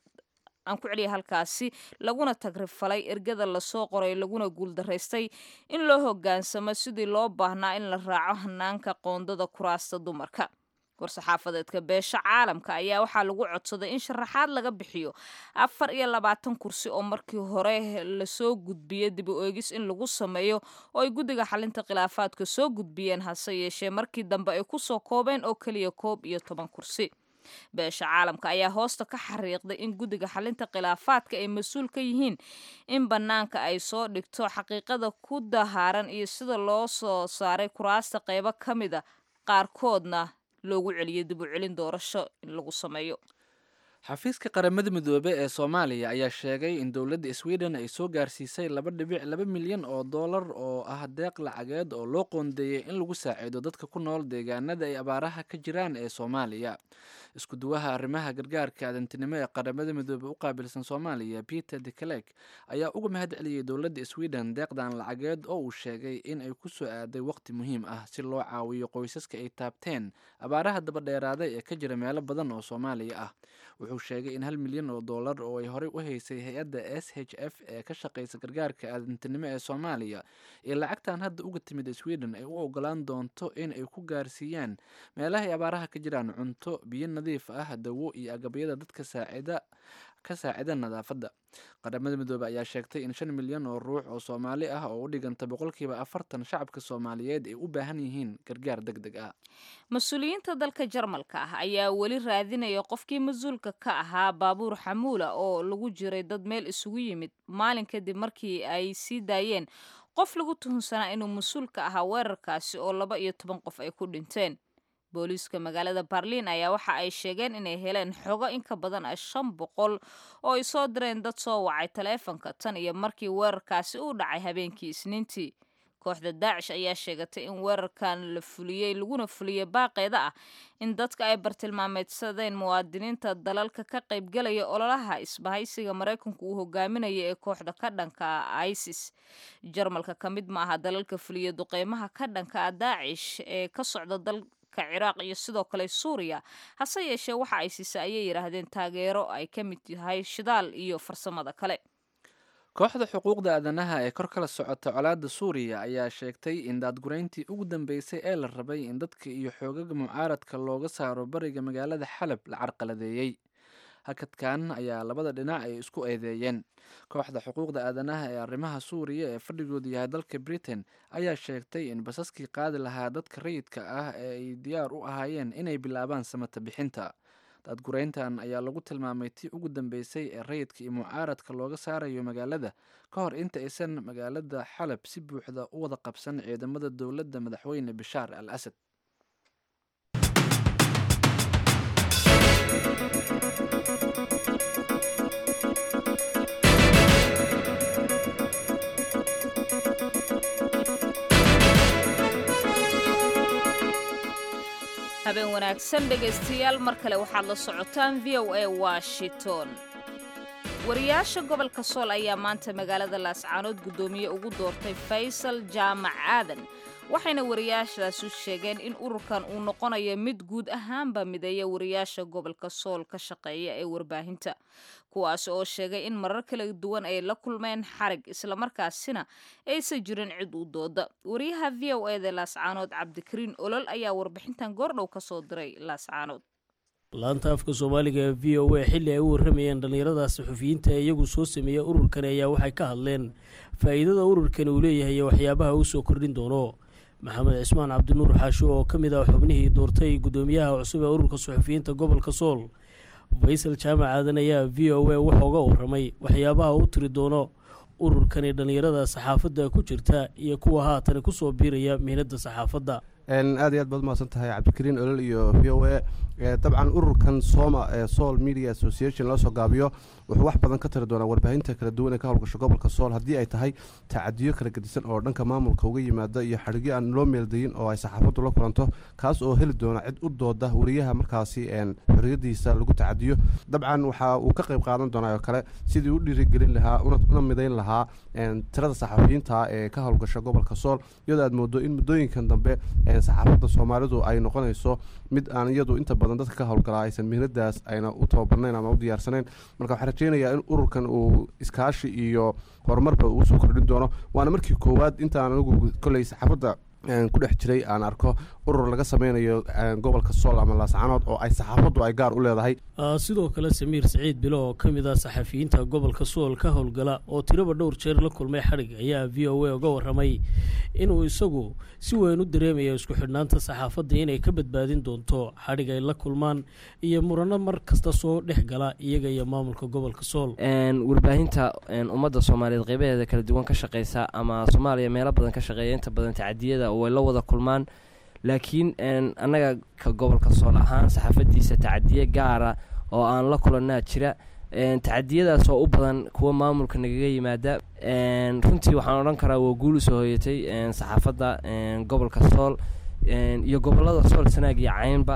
aan ku celiya halkaasi laguna tagrifalay ergada lasoo qoray laguna guuldaraystay in loo hogaansamo sidii loo baahnaa in la raaco hanaanka qoondada kuraasta dumarka war-saxaafadeedka beesha caalamka ayaa waxaa lagu codsaday in sharaxaad laga bixiyo afar iyo labaatan kursi oo markii hore lasoo gudbiyey dib u eegis in lagu sameeyo oo ay guddiga xalinta khilaafaadka soo gudbiyeen hase yeeshee markii dambe ay kusoo koobeen oo keliya koob iyo toban kursi beesha caalamka ayaa hoosta ka xariiqday in guddiga xalinta khilaafaadka ay mas-uul ka yihiin in bannaanka ay soo dhigto xaqiiqada ku dahaaran iyo sida loo soo saaray kuraasta qaybo ka mida qaarkoodna loogu celiyo dib u celin doorasho in lagu sameeyo xafiiska qaramada midoobe ee soomaaliya ayaa sheegay in dowladda sweden ay soo gaarsiisay laba dhibic laba milyan oo dollar oo ah deeq lacageed oo loo qoondeeyey in lagu saaciido dadka ku nool deegaanada ay abaaraha ka jiraan ee soomaaliya isku duwaha arrimaha gargaarka adantinimo ee qaramada midoobe u qaabilsan soomaaliya peter dekelek ayaa uga mahad celiyey dowladda sweden deeqdan lacageed oo uu sheegay in ay ku soo aaday waqti muhiim ah si loo caawiyo qoysaska ay taabteen abaaraha dabadheeraaday ee ka jira meelo badan oo soomaaliya ah wuxuu sheegay in hal milyan oo dollar oo ay horey u haysay hay-adda s h f ee ka shaqeysa gargaarka aadantinimo ee soomaaliya iyo lacagtan hadda uga timid sweden ay u ogolaan doonto in ay ku gaarsiiyaan meelaha ay abaaraha ka jiraan cunto biyo nadiif ah dawo iyo agabyada dadka saacida ka saacida nadaafadda qaramada midoobe ayaa sheegtay in shan milyan oo ruux oo soomaali ah oo u dhiganta boqolkiiba afartan shacabka soomaaliyeed ay u baahan yihiin gargaar deg deg ah mas-uuliyiinta dalka jarmalka ah ayaa weli raadinaya qofkii mas-uulka ka ahaa baabuur xamuula oo lagu jiray dad meel isugu yimid maalin kadib markii ay sii daayeen qof lagu tuhunsanaa inuu mas-uulka ahaa weerarkaasi oo laba iyo toban qof ay ku dhinteen booliiska magaalada barliin ayaa waxa ay sheegeen inay heleen xogo in ka badan a shan boqol oo ay soo direen dad soo wacay taleefanka tan iyo markii weerarkaasi uu dhacay habeenkii isniintii kooxda daacish ayaa sheegatay in weerarkan la fuliyey laguna fuliyey baaqeeda ah in dadka ay bartilmaameedsadeen muwaadiniinta dalalka ka qaybgalaya ololaha isbahaysiga maraykanku uu hogaaminaya ee kooxda ka dhanka ah isis jarmalka ka mid ma aha dalalka fuliya duqeymaha ka dhanka ah daacish ee ka socda dal ciraaq iyo sidoo kale suuriya hase yeeshee waxa ay siisa ayay yidhaahdeen taageero ay ka mid tahay shidaal iyo farsamada kale kooxda xuquuqda aadanaha ee kor kala socota colaadda suuriya ayaa sheegtay in daadgurayntii ugu dambeysay ee la rabay in dadka iyo xoogaga mucaaradka looga saaro bariga magaalada xalab la carqaladeeyey hakadkan ayaa labada dhinac ay isku eedeeyeen kooxda xuquuqda aadanaha ee arrimaha suuriya ee fadhigoodu yahay dalka britain ayaa sheegtay in basaskii qaadi lahaa dadka rayidka ah ee ay diyaar u ahaayeen inay bilaabaan samata bixinta daadgurayntan ayaa lagu tilmaamay tii ugu dambeysay ee rayidka iyo mucaaradka looga saarayo magaalada ka hor inta aysan magaalada xalab si buuxda u wada qabsan ciidamada dowladda madaxweyne bishaar al asad habeen wanaagsan dhegaystayaal mar kale waxaad la socotaan v o a washington wariyaasha gobolka sool ayaa maanta magaalada laascaanood guddoomiye ugu doortay faysal jaamac aadan waxayna wariyaashaasu sheegeen in ururkan uu noqonayo mid guud ahaanba mideeya wariyaasha gobolka sool ka shaqeeya ee warbaahinta kuwaas oo sheegay in marar kala duwan ay la kulmeen xarig islamarkaasina aysan jirin cid u dooda wariyaha v o eda laascaanood cabdikariin olol ayaa warbixintan goordhow ka soo diray laascaanood laanta afka soomaaliga ee v o a xilli ay u warramayeen dhallinyarada saxufiyiinta ee iyagu soo sameeya ururkani ayaa waxay ka hadleen faa'iidada ururkani uu leeyahay iyo waxyaabaha uu soo kordhin doono maxamed cismaan cabdinuur xaasho oo ka mid ah xubnihii doortay guddoomiyaha cusub ee ururka saxufiyiinta gobolka sool faysal jaamac aadan ayaa v o a wuxuu uga warramay waxyaabaha u tiri doono ururkani dhallinyarada saxaafadda ku jirta iyo kuwa haatan kusoo biiraya mihnadda saxaafadda aad iyo aad baad umahadsan tahay cabdikariin olol iyo v o a dabcan ururkan soma ee sool media association loo soo gaabiyo wuxuu wax badan ka tari doonaa warbaahinta kala duwan ee ka howlgasho gobolka sool haddii ay tahay tacadiyo kala gedisan oo dhanka maamulka uga yimaada iyo xadhigyo aan loo meeldayin oo ay saxaafaddu la kulanto kaas oo heli doona cid u dooda wariyaha markaasi xorriyadiisa lagu tacadiyo dabcan waxa uu ka qayb qaadan doonaa oo kale sidii u dhiirigelin lahaa una midayn lahaa tirada saxafiyiinta ee ka howlgasho gobolka sool iyadoo aad moodo in muddooyinkan dambe saxaafadda soomaalidu ay noqonayso mid aan iyadu inta badan dadka ka howlgalaa aysan mihnadaas ayna u tababarnayn ama u diyaarsanayn marka waxaan rajeynayaa in ururkan uu iskaashi iyo horumarba uu soo kordhin doono waana markii koowaad intaan anigu kolley saxaafadda ku dhex jiray aan arko urur laga sameynayo gobolka sool ama laascanood oo ay saxaafaddu ay gaar u leedahay sidoo kale samiir saciid bilo oo ka mid ah saxafiyiinta gobolka sool ka howlgala oo tiraba dhowr jeer la kulmay xadhig ayaa v o a uga warramay inuu isagu si weyn u dareemayo isku xidhnaanta saxaafadda inay ka badbaadin doonto xadhig ay la kulmaan iyo murano mar kasta soo dhex gala iyaga iyo maamulka gobolka sool warbaahinta ummadda soomaaliyeed qeybaheeda kala duwan ka shaqeysa ama soomaaliya meelo badan ka shaqeeya inta badan tacadiyada way la wada kulmaan laakiin annaga ka gobolka sool ahaan saxaafadiisa tacadiye gaara oo aan la kulanaa jira tacadiyadaas oo u badan kuwa maamulka nagaga yimaada runtii waxaan odhan karaa waa guul usoo hoyatay saxaafadda gobolka sool iyo gobolada sool sanaag iyo caynba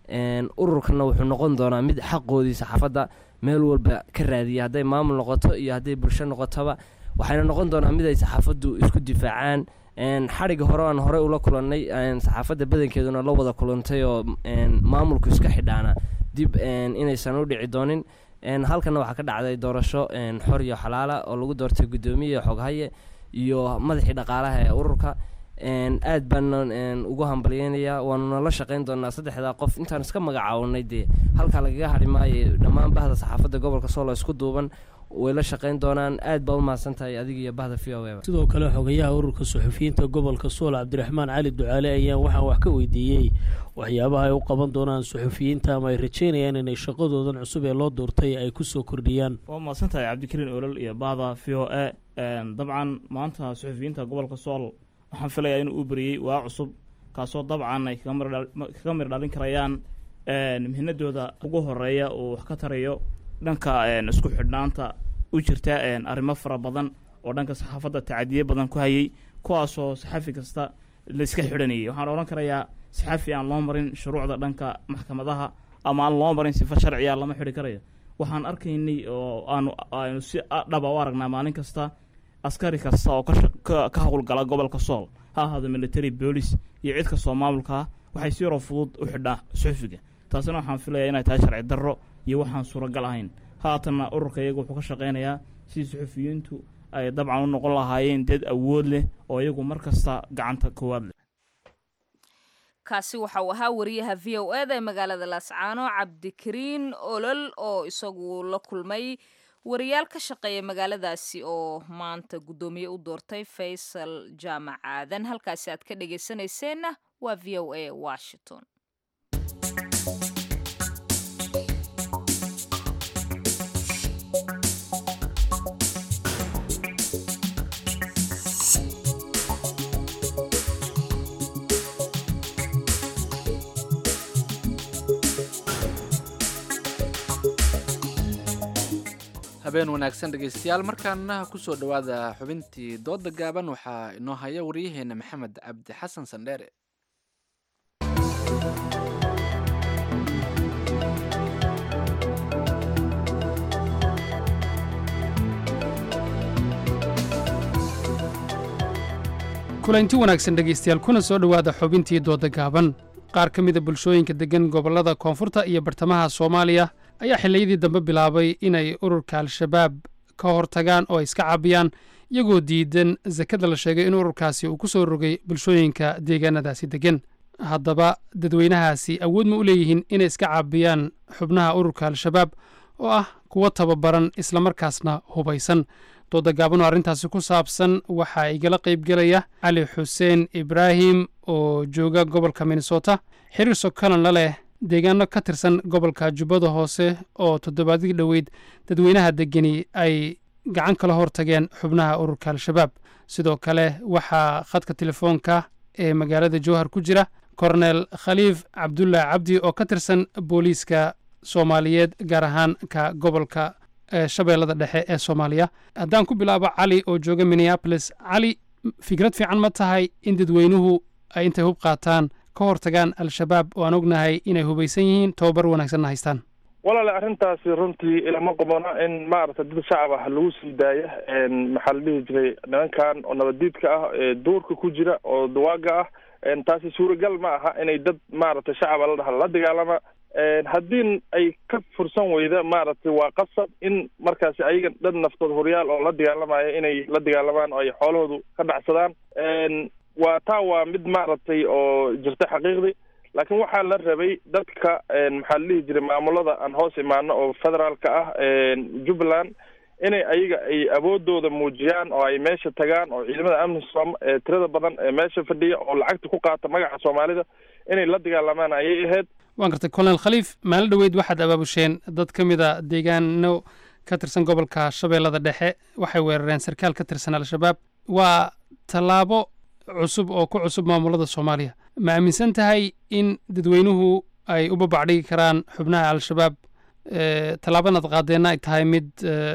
ururkana wuxuu noqon doonaa mid xaqoodii saxaafadda meel walba ka raadiya hadday maamul noqoto iyo hadday bulsho noqotoba waxayna noqon doonaa mid ay saxaafaddu isku difaacaan xadhigga hore aan horey ula kulannay saxaafadda badankeeduna la wada kulantay oo maamulku iska xidhaana dib inaysan u dhici doonin halkana waxaa ka dhacday doorasho xor iyo xalaala oo lagu doortay guddoomiye xoghaye iyo madaxii dhaqaalaha ee ururka aad baana ugu hambalyeynayaa waanuna la shaqeyn doonaa saddexdaa qof intaan iska magacaawnay dee halkaa lagaga hadhi maayo dhammaan bahda saxaafadda gobolka soolo isku duuban way la shaqeyn doonaan aad baa u mahadsan tahay adiga iyo bahda v o a sidoo kale xogayaha ururka suxufiyiinta gobolka sool cabdiraxmaan cali ducaale ayaan waxaan wax ka weydiiyey waxyaabaha ay u qaban doonaan suxufiyiinta ama ay rajeynayaan inay shaqadoodan cusub ee loo doortay ay kusoo kordhiyaan waa mahadsan tahay cabdikariin olol iyo bahda v o a dabcan maanta suxufiyiinta gobolka sool waxaan filayaa inuu u beriyey waa cusub kaasoo dabcan ay kaga mir dhalin karayaan mihnadooda ugu horeeya uu wax ka tarayo dhanka isku xidhnaanta u jirta arrimo fara badan oo dhanka saxaafadda tacadiye badan ku hayay kuwaasoo saxafi kasta la iska xidhanayay waxaan odhan karayaa saxafi aan loo marin shuruucda dhanka maxkamadaha ama aan loo marin sifo sharciya lama xidhi karayo waxaan arkaynay oo aanu aynu si dhaba u aragnaa maalin kasta askari kasta oo ka howlgala gobolka sool ha ahaado military boolis iyo cid kastoo maamulkaa waxay si yaroo fudud u xidhaa suxufiga taasina waxaan filayaa inay tahay sharci darro iyo waxaan suuragal ahayn haatanna ururka iyagu wuxuu ka shaqeynayaa sidii suxufiyiintu ay dabcan u noqon lahaayeen dad awood leh oo iyagu mar kasta gacanta koowaad leh kaasi waxa uu ahaa wariyaha v o eda ee magaalada laascaano cabdikariin olol oo isagu la kulmay wariyaal ka shaqeeya magaaladaasi oo maanta guddoomiye u doortay faysal jaamac aadan halkaasi aad ka dhegeysanayseena waa v o a washington habeen wanaagsan dhegaystayaal markaana kusoo dhowaada xubintii dooda gaaban waxaa inoo haya waryaheena maxamed cabdi xasan sandheere kulanti wanaagsan dhegaystayaal kuna soo dhowaada xubintii dooda gaaban qaar ka mida bulshooyinka deggan gobollada koonfurta iyo bartamaha soomaaliya ayaa xilliyadii dambe bilaabay inay ururka al-shabaab ka hortagaan oo ay iska caabiyaan iyagoo diidan sakada la sheegay in ururkaasi uu ku soo rogay bulshooyinka deegaanadaasi deggan haddaba dadweynahaasi awood ma u leeyihiin inay iska caabiyaan xubnaha ururka al-shabaab oo ah kuwo tababaran islamarkaasna hubaysan dooda gaaban oo arrintaasi ku saabsan waxaa igala qaybgelaya cali xuseen ibraahim oo jooga gobolka minnesota xiriir sokalan la leh deegaano ka tirsan gobolka jubbada hoose oo toddobaadii dhoweyd dadweynaha degani ay gacan kala hortageen xubnaha ururka al-shabaab sidoo kale waxaa khadka telefoonka ee magaalada jowhar ku jira kornel khaliif cabdulah cabdi oo ka tirsan booliiska soomaaliyeed gaar ahaan ka gobolka shabeellada dhexe ee soomaaliya haddaan ku bilaabo cali oo jooga minneabolis cali fikrad fiican ma tahay in dadweynuhu ay intay hub qaataan ka hortagaan al-shabaab oo aan ognahay inay hubaysan yihiin tobabar wanaagsanna haystaan walaale arrintaasi runtii ilama qabona in maaragtay dad shacab ah lagu sii daaya maxaa la dhihi jiray nimankan oo nabaddiidka ah ee duurka ku jira oo dawaaga ah taasi suuragal ma aha inay dad maaragtay shacaba la dhaha la dagaalama haddii ay ka fursan weyda maaragtay waa qasab in markaasi ayaga dad naftood horyaal oo la dagaalamaya inay la dagaalamaan oo ay xoolahoodu ka dhacsadaan waa taa waa mid maaragtay oo jirta xaqiiqdii laakiin waxaa la rabay dadka maxaa la dhihi jiray maamulada aan hoos imaano oo federaalka ah jubbaland inay ayaga ay awoodooda muujiyaan oo ay meesha tagaan oo ciidamada amni som ee tirada badan ee meesha fadhiya oo lacagta ku qaata magaca soomaalida inay la dagaalamaan ayay ahayd waan gartay kolonel khaliif maalin dhoweyd waxaad abaabusheen dad ka mida deegaano ka tirsan gobolka shabeellada dhexe waxay weerareen sarkaal ka tirsan al-shabaab waa tallaabo cusub oo ku cusub maamulada soomaaliya ma aaminsan tahay in dadweynuhu ay u babacdhigi karaan xubnaha al-shabaab tallaabanaad qaadeenna ay tahay mid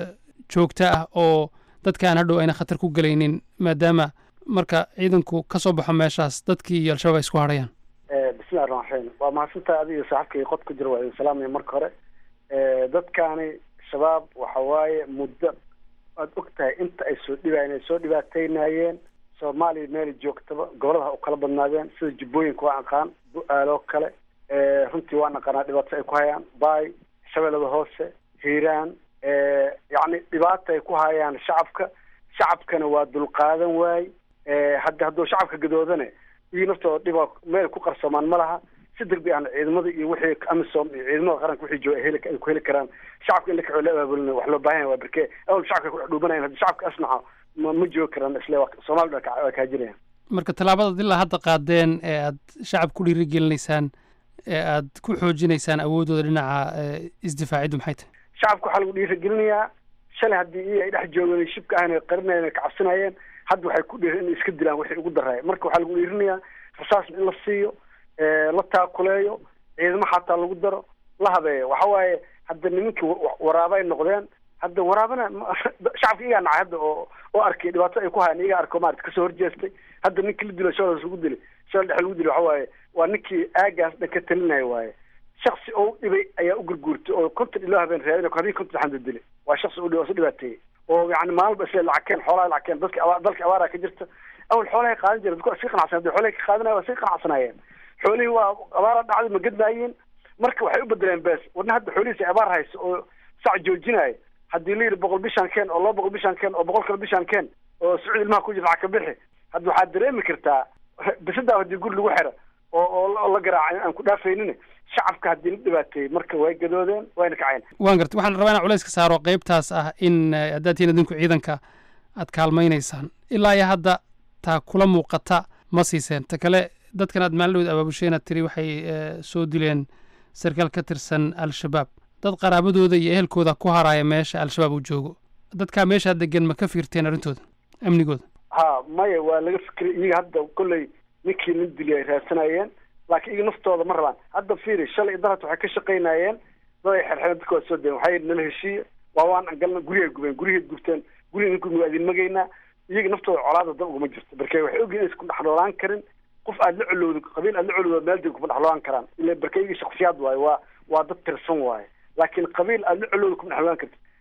joogto ah oo dadkaan hadhow ayna khatar ku gelaynin maadaama marka ciidanku ka soo baxo meeshaas dadkii iyo al-shabaab ay isku hadhayaan bismillahi raxmaan raxiim waa mahadsantahay adiga saaxiibkay qod ku jira waa idin salaamaya marka hore dadkaani shabaab waxa waaye muddo waad og tahay inta ay soo dhibaayeen ay soo dhibaataynayeen soomaaliya meel joogtaba gobolada u kala badnaadeen sida jubbooyinka waa aqaan bu-aaloo kale runtii waan aqaanaa dhibaato ay ku hayaan baay shabeellada hoose hiiraan yacni dhibaata ay ku hayaan shacabka shacabkana waa dulqaadan waay hadda hadduu shacabka gadoodane iyo naftooda dhiba meel ku qarsoomaan ma laha si degbi aan ciidamada iyo wixii amisom iyo ciidamada qaranka wixii jooga heli ay ku heli karaan shacabka in la kaxoo la abaabulina wax loo baahan yahay waa berke awal shacabka ku dhuubanayan haddii shacabka asnaca ma ma joogi karaan isle soomaalida waa kaajirayaan marka tallaabadaad ilaa hadda qaadeen ee aad shacab ku dhiirigelinaysaan ee aad ku xoojinaysaan awooddooda dhinaca isdifaaciddu maxay tahay shacabka waxaa lagu dhiirigelinayaa shalay haddii iyo ay dhex joogeen shibka ahna qarinayeen kacabsanayeen hadda waxay ku dhiiri in iska dilaan wixii ugu daraya marka waxaa lagu dhiirinayaa rasaas in la siiyo la taakuleeyo ciidamo xataa lagu daro la habeeyo waxa waaye hadda nimankii waraaba ay noqdeen hadda waraabana shacabka iyagaa nacay hadda oo oo arkay dhibaato ay ku hayaan iyagaa arko maarata kasoo horjeestay hadda ninkii la dilo shabelas lagu dilay shabel dhexe lagu dilay waxa waaye waa ninkii aagaas dhan ka talinaya waaye shaksi oo u dhibay ayaa u gurguurtay oo konton iloo habeen raadin habeen konton xanda dilay waa shaksi u dhibay oo dhibaateeyey oo yani maalba isle lacagkeen xoolaha lacagkeen dadka aba dalka abaara ka jirta awal xoolahay qaadan jira dadku waa sii qanacsan hadii xoolahay ka qaadanaya waa sii qanacsanaayeen xoolihii waa abaara dhacday ma gadnaayeen marka waxay u bedeleen bees wadna hadda xoolihiisi abaar hayso oo sac joojinaayo haddii la yidhi boqol bishaan keen oo laba boqol bishaan keen oo boqol kale bishaan keen oo sacuud ilmaha ku jira lacag ka bixi hadda waxaad dareemi kartaa bisadaa haddii guri lagu xiro oo oo la garaaca aan ku dhaafaynin shacabka haddii la dhibaateeyey marka way gadoodeen wayna kaceen waan gartay waxaan rabaa inaan culays ka saaro qaybtaas ah in haddaad tihiin idinku ciidanka aad kaalmaynaysaan ilaa iyo hadda taa kula muuqata ma siiseen ta kale dadkan aad maalin abaabushay inaad tiri waxay soo dileen sarkaal ka tirsan al-shabaab dad qaraabadooda iyo ehelkooda ku haraya meesha al-shabaab uu joogo dadkaa meeshaa degan ma ka fiirteen arrintooda amnigooda ha maya waa laga fikiray iyaga hadda kolley ninkii nin dili ay raadsanayeen laakiin iyaga naftooda ma rabaan hadda fiiri shalay iyo darat waxay ka shaqaynayeen dad ay xerxereen dadka waa soo dayen waxay nala heshiiye waa waan galna guryahay gubeen guryahay gubteen guryaha ninku waa idin magaynaa iyaga naftooda colaada dab uguma jirto barke waxay ogyihin inaysan ku dhexnoolaan karin qof aad la colowdo qabiil aad la colowdo meel deg kuma dhexnoolaan karaan ila barke iyaga shaksiyaad waaye waa waa dad tirsan waaye laakiin qabiil aad la colowdo kuma dhexnoolaan karti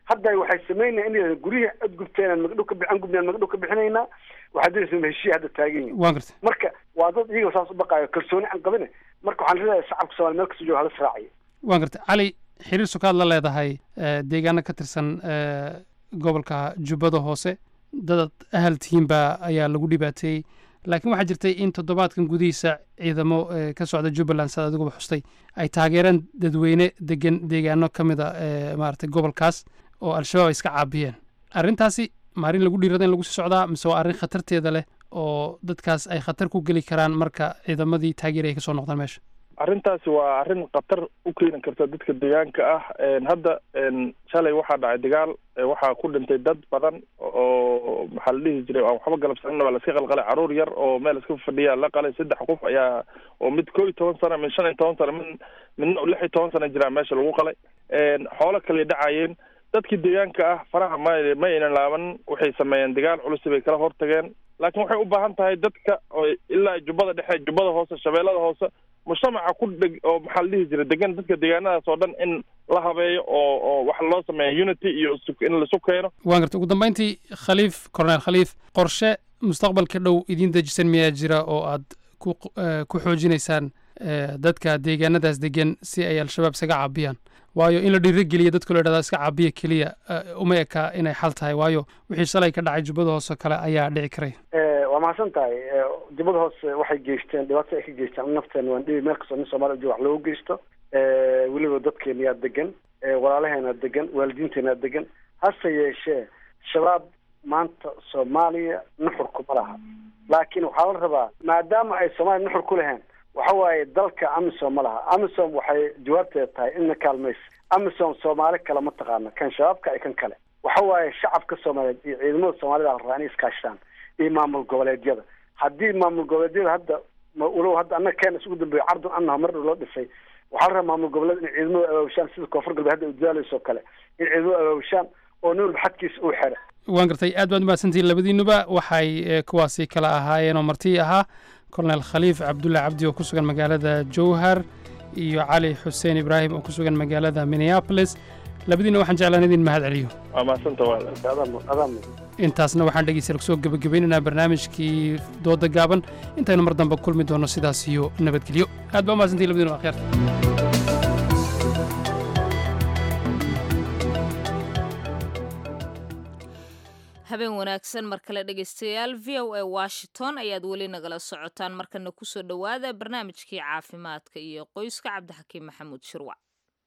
hadda waxay sameynaya in guryihi ad gubteen magdhow ka bixan gubnaan magdhow ka bixinaynaa waxaa diraysa heshiya hadda taagan yihin waan gartay marka waa dad iyaga saas u baqaayo kalsooni aan qabine marka waxaan leeyahay shacabka soomaaliya meel kasta jooga hala israaciyo waan gartay cali xiriir sukaad la leedahay eh, deegaano ka tirsan eh, gobolka jubbada hoose dad ahal tihiinba ayaa lagu dhibaateeyey laakiin waxaa jirtay in toddobaadkan gudihiisa ciidamo eh, ka socda jubbaland saad adiguba xustay ay taageereen dadweyne degan deegaano ka mid a eh, maaragtay gobolkaas oo al-shabaab ay iska caabiyeen arrintaasi ma arrin lagu dhiirada in lagu sii socdaa mise waa arrin khatarteeda leh oo dadkaas ay khatar ku geli karaan marka ciidamadii taageeri ay ka soo noqdaan meesha arrintaasi waa arrin khatar u keeni karta dadka deegaanka ah Een, hadda een, shalay waxaa dhacay dagaal ee waxaa ku dhintay dad badan oo maxaa la dhihi jiray aan waxba galabsanin waa laska qalqalay caruur yar oo meel iska fadhiya la qalay saddex qof ayaa oo mid koo iyo toban sano mid shan iyo toban sano mid midna lix iyo toban sano jiraa meesha lagu qalay Een, xoolo kale dhacayeen dadkii deegaanka ah faraha ma ma aynan laaban waxay sameeyeen dagaal culus bay kala hortageen laakiin waxay u baahan tahay dadka oo ilaa jubbada dhexe jubbada hoose shabeellada hoose mujtamaca ku dheg oo maxaa la dhihi jiray degan dadka deegaanadaas oo dhan in la habeeyo oo oo wax loo sameeyo unity iyo isu- in laisu keeno waan gartay ugu dambeyntii khaliif corneel khaliif qorshe mustaqbalka dhow idiin dejisan miyaa jira oo aad ku eh, ku xoojinaysaan eh, dadka deegaanadaas degan si ay al-shabaab isaga caabiyaan waayo in la dhiirigeliya dadka loo idhahda iska caabiya keliya eh, uma eka inay xal tahay waayo wixii shalay ka dhacay jubbada hoose kale ayaa dhici karaya Eh, waa mahadsan tahay Eh, jubbada hoose waxay geysteen dhibaato ay ka geysteen nafteen waan dhibi meel kastoo nin soomaaliya jooga wax loogu geysto Eh, weliba dadkeena yaa degan Eh, walaalaheena degan waalidiinteena degan hase yeeshee shabaab maanta soomaaliya nuxur kuma laha laakiin waxaa la rabaa maadaama ay soomaaliya nuxur ku laheen waxa waaye dalka amisom ma laha amisom waxay jawaabteeda tahay inna kaalmaysa amisom soomaali kale ma taqaana kan shabaabka iyo kan kale waxa waaye shacabka soomaaliyeed iyo ciidamada soomaalida la rabaa inay iskaashadaan iyo maamul goboleedyada haddii maamul goboleedyada hadda ma- walow hadda annaga keena isugu dambeeyo cardun annaha mar dhow loo dhisay waxaa la rabaa maamul goboleed in ciidamada abaabushaan sida koonfur galbeed hadda udaaleyso kale in ciidamada abaabushaan oo nin walba xadkiisa uu xira waan gartay aad baad umahadsantihiin labadiinuba waxay eh, kuwaasi kala ahaayeen oo martii ahaa colonel khaliif cabdulle cabdi oo ku sugan magaalada jowhar iyo cali xuseen ibraahim oo ku sugan magaalada minneapolis labadiina waxaan jeclaan idin mahad celiyo waa mahadsanta waala intaasna waxaan dhegeystayaal kusoo gebagabeynaynaa barnaamijkii dooda gaaban intaynu mar dambe kulmi doonno sidaas iyo nabadgelyo aad baa umahadsantihiin labadiinuba akhyaarta habeen wanaagsan mar kale dhegaystayaal v o a washington ayaad weli nagala socotaan markana kusoo dhowaada barnaamijkii caafimaadka iyo qoyska cabdixakiim maxamuud shirwac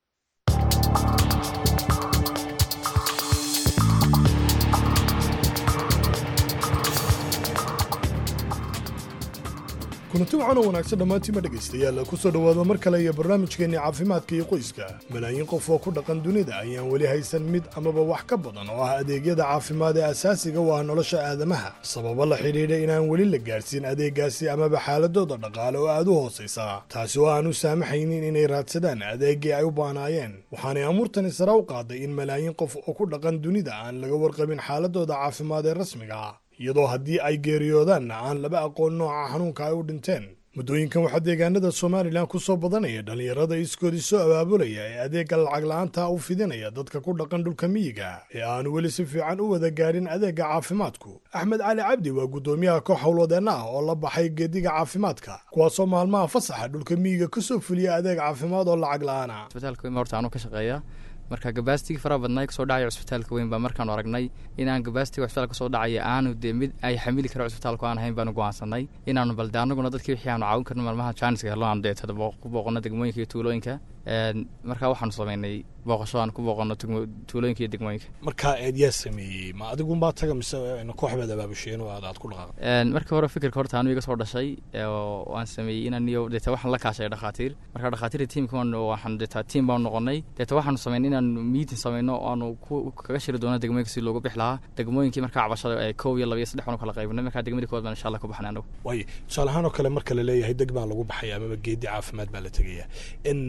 kulanti waxaan oo wanaagsan dhammaantiima dhegaystayaal ku soo dhowaada mar kale iyo barnaamijkeenni caafimaadka iyo qoyska malaayiin qof oo ku dhaqan dunida ayaan weli haysan mid amaba wax ka badan oo ah adeegyada caafimaad ee asaasiga u ah nolosha aadamaha sababo la xidhiidha inaan weli la gaadhsiin adeeggaasi amaba xaaladooda dhaqaale oo aad u hoosaysa taasi oo aan u saamaxaynin inay raadsadaan adeeggii ay u baanaayeen waxaanay amuurtani sare u qaaday in malaayiin qof oo ku dhaqan dunida aan laga warqabin xaaladooda caafimaad ee rasmiga ah iyadoo haddii ay geeriyoodaanna aan laba aqoon nooca xanuunka ay u dhinteen muddooyinkan waxaa deegaanada somalilan ku soo badanaya dhallinyarada iskoodii soo abaabulaya ee adeegga lacag la-aanta u fidinaya dadka ku dhaqan dhulka miyiga ee aanu weli si fiican u wada gaadhin adeegga caafimaadku axmed cali cabdi waa guddoomiyaha koox howlwadeenna ah oo la baxay geediga caafimaadka kuwaasoo maalmaha fasaxa dhulka miyiga ka soo fuliya adeeg caafimaad oo lacag la-aan ah isbitaalka weyn baa horta anuu ka shaqeeya marka gabaasigii faraha badnaa kasoo dhacaya cusbitaalka weyn baa markaanu aragnay inaan gabaasiga cusbitaalka kasoo dhacaya aanu dee mid ay xamili karo cusbitaalku aan ahayn baanu go'aansanay inaanu balde anaguna dadkii wixii aanu caawin karno maalmaha jaaniska hello aanu deetada ku booqano degmooyinka iyo tuulooyinka marka waxaanu sameynay booqasho aan ku booqano tuulooyinka iyo degmooyinka markaa eed yaa sameeyey ma adigunbaa taga mise koox baad abaabusheen oo aad aad ku dhaqaaqay markii hore fikirka horta anu iga soo dhashay oo aan sameeyey inaan iyo deeta waxaan la kaashay dhakhaatiir marka dhakhaatiirta tiimka waxaan deeta tiim baanu noqonay deeta waxaanu sameynay inaan meeting sameyno aanu kaga shiri doono degmooyinka si loogu bix lahaa degmooyinkii markaa cabashada ee kow iyo laba iyo saddex baanu kala qaybinay markaa degmadii kowaad baan insha allah ku baxnay anagu waayo tusaale ahaan oo kale marka la leeyahay deg baa lagu baxaya amaba geedi caafimaad baa la tegaya in hawl noocee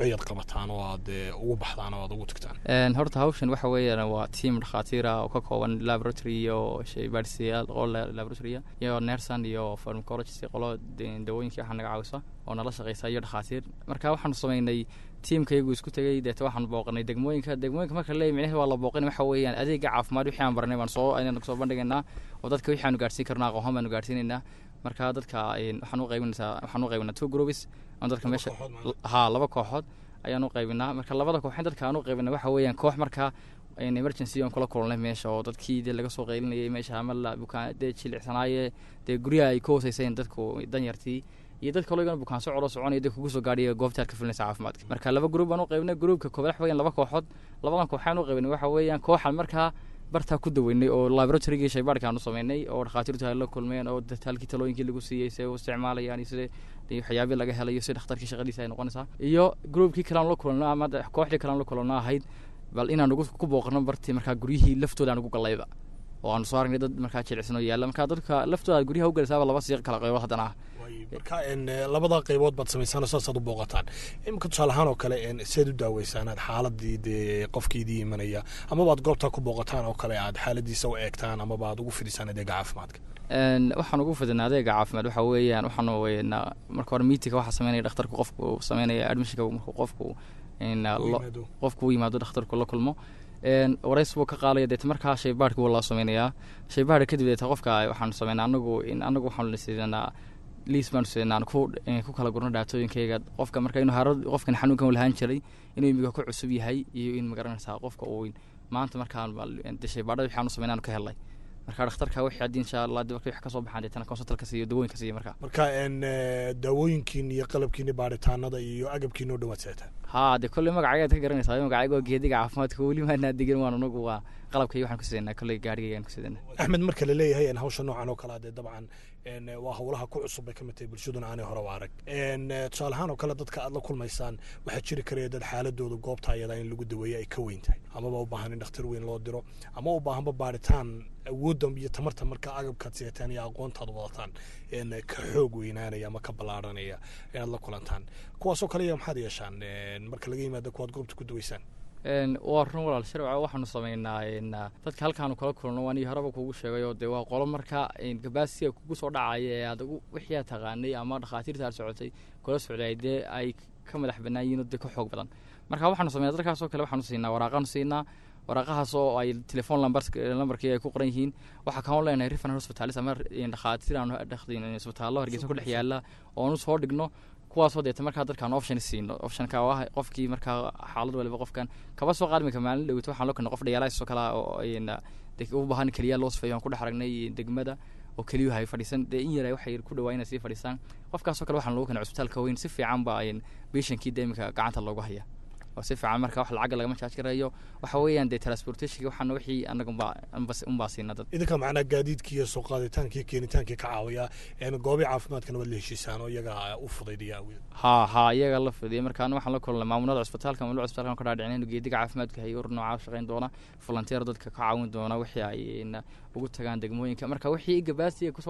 nooceeyaad qabataan oo aad eh, ugu baxdaan oo aad ugu tagtaan Een, horta hawshan waxa weeyaan waa tiam dhakhaatiir ah oo ka kooban laboratory iyo shaybaadhsiyaal qolo la- laboratory iyo nersan iyo pharmacologist qolo de- dawooyinka waxa naga caawisa oo nala shaqeysa iyo dhakhaatiir marka waxaanu sameynay tiimkaygu isku tegay deeta waxaanu booqanay degmooyinka degmooyinka marka leeyahy micnaheed waa la booqanay waxa weeyaan adeega caafimaad wixii aan baranay baan soo ayaan soo bandhigaynaa oo dadka wixii aanu gaarsiin karnaa aqoon baanu gaarsiinaynaa marka dadka een, waxaan u qaybinaysaa waxaan u qaybinaa two groups oo dadka meesha ha laba kooxood ayaan u qaybinaa marka labada kooxin dadka aan u qaybinay waxa weeyaan koox markaa een, emergency on kula kulnay meesha oo dadkii dee laga soo qaylinayay meesha ama la bukaan dee jilicsanaaye dee guryaha ay ka hooseyseen dadku danyartii iyo dad kaloo igana bukaan socodoo soconaya dee kugu soo gaadhiya goobta aad ka filinaysa caafimaadka marka laba gruub baan u qaybinay gruubka koobaad waxa weeyaan laba kooxood labadan kooxaan u qaybinay waxa weeyaan kooxan markaa bartaa ku daweynay oo laboratorygii shaybaadhka aan u sameynay oo dhakhaatiirtu ay la kulmeen oo dataalkii talooyinkii lagu siiyey see u isticmaalayaan iyo sida iyo waxyaabii laga helayo si dhakhtarkii shaqadiisa ay noqonaysaa iyo gruubkii kale aan la kulanno ama de- kooxdii kale aan la kulanno ahayd bal inaan ugu ku booqano bartii markaa guryihii laftooda aan ugu gallayba oo aanu soo aragnay dad markaa jilicsan oo yaalla marka dadka laftooda aad guryaha u galaysaaba laba siiq kala qaybood haddana ah marka en, eh, labada qaybood baad samaysaan oo saasaad u booqataan imika tusaale ahaan oo kale en, seed u daaweysaan aad xaaladii dee qofkii idii imanaya amaba aad goobtaa ku booqataan oo kale aad xaaladiisa u eegtaan amaba aad ugu fidisaan adeega caafimaadka Een, waxaan ugu fidinaa adeega caafimaad waxa weeyaan waxaanu weynaa marka hore meetingka waxaa sameynaya dhakhtarku qofku sameynaya admissionka markuu qofku een, lo- yimaado. qofku u yimaado dhakhtarku la kulmo een, warays buu ka qaadaya deeta markaa shaybaadhka wuu loo sameynayaa shaybaadha kadib deeta qofka waxaanu sameynaa anagu in anagu waxaanu siinaa liis baanu siinaa aan ku een, ku kala gurno dhaatooyinkayga qofka marka inuu haro qofkan xanuunkan uu lahaan jiray inuu imiga ku cusub yahay iyo in magaranaysaa qofka uu maanta markaan de shaybaadhada waxaanu sameynaa aanu ka helnay marka dhakhtarka wixii haddii insha allah dib wixii kasoo baxaan deetana consultalka siiyo dawooyinka siiyo marka marka en, eh, daawooyinkiin iyo qalabkiini baaritaanada iyo agabkiina u dhawaad seetaan haa dee kolley magacaygaad ka garanaysaa magacayga waa geediga caafimaadka weli maanaa degin waan anagu waa qalabka iyo waxaan ku sidanaa kolley gaarigaygaan ku sidanaa axmed marka la leeyahay en, hawsha noocan oo kale ah dee dabcan en, waa howlaha ku cusub bay ka mid tahay bulshaduna aanay hore u arag En, eh, tusaale ahaan oo kale dadka aad la kulmaysaan waxaa jiri karaya dad xaaladooda goobta ayada in lagu daweeyo ay ka weyn tahay amaba u baahan in dhakhtar weyn loo diro ama u baahanba baaritaan awoodda iyo tamarta marka agabkaad siyataan iyo aqoontaad wadataan en, ka xoog weynaanaya ama ka ballaaranaya inaad la kulantaan kuwaasoo kale iya maxaad yeeshaan En, marka laga yimaado kuwaad goobta ku daweysaan Een, waa run walaal sharca waxaanu sameynaa een, dadka halkaanu kala kulno waan iyo horeba kugu sheegay oo dee waa qolo marka gabaasiga kugu soo dhacaya ee aad ugu wixii aad taqaanay ama dhakhaatiirta aad socotay kula socday dee ay ka madax bannaan yihiin oo dee ka xoog badan marka waxaanu sameynaa dadkaasoo kale waxaanu siinaa waraaqaanu siinaa waraaqahaas oo ay telefoon lambarkii ay ku qoran yihiin waxaa kaanu leenahay referal hospitalis ama dhakhaatiir aanu dhakhdin isbitaallo hargeysa ku dhex yaala oonu soo dhigno kuwaasoo deeta markaa dadkaan option siino optionka oo ah qofkii markaa xaalad waliba qofkan kaba soo qaadmika maalin dhowito waxaan loo keenay qof dhayaalaaisoo kale oo de u baahan keliya loo sifeeyo aan ku dhex aragnay degmada oo keliyuhu ay fadhiisan dee in yar waxay ku dhawaa inay sii fadhiisaan qofkaasoo kale waxaan loogu keenay cusbitaalka weyn si fiican ba bishankii dee imika gacanta loogu haya oo si fiican marka wax lacagga lagama jaaj garayo waxa weeyaan dee transportationka waxaana wixii anaga unbaa siina dad idinka macnaa gaadiidkii iyo soo qaaditaankii keenitaankii ka caawiya goobii caafimaadkana waad la heshiisaan oo iyaga u fudaydaya awgeed ha ha iyaga la fudiyay markaana waxaan la kulnay maamulada cusbitaalka maamulada cusbitaalka ka dhaadhicin inuu geediga caafimaadka hay ur noocaa shaqayn doona volunteer dadka ka caawin doona wixii ay ugu tagaan degmooyinka marka wixii gabaasiga kusoo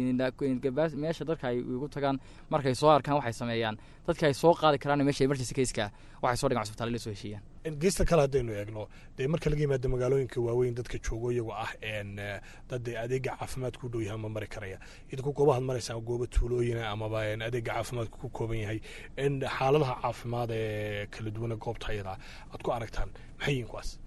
dhacay meesha dadka ay ugu tagaan markay soo arkaan waxay sameeyaan dadka ay soo qaadi karaan meesha emergency caseka waxay soo dhigaan cusbitaal la soo heshiiyaan geesta kale haddaynu eegno dee marka laga yimaado magaalooyinka waaweyn dadka joogo iyagoo ah dad adeega caafimaadka u dhow yahay ma mari karaya idinku goobahaad maraysaan gooba tuulooyina amaba adeega caafimaadka ku kooban yahay xaaladaha caafimaad ee kala duwana goobta ayada aad ku aragtaan maxay yihiin kuwaas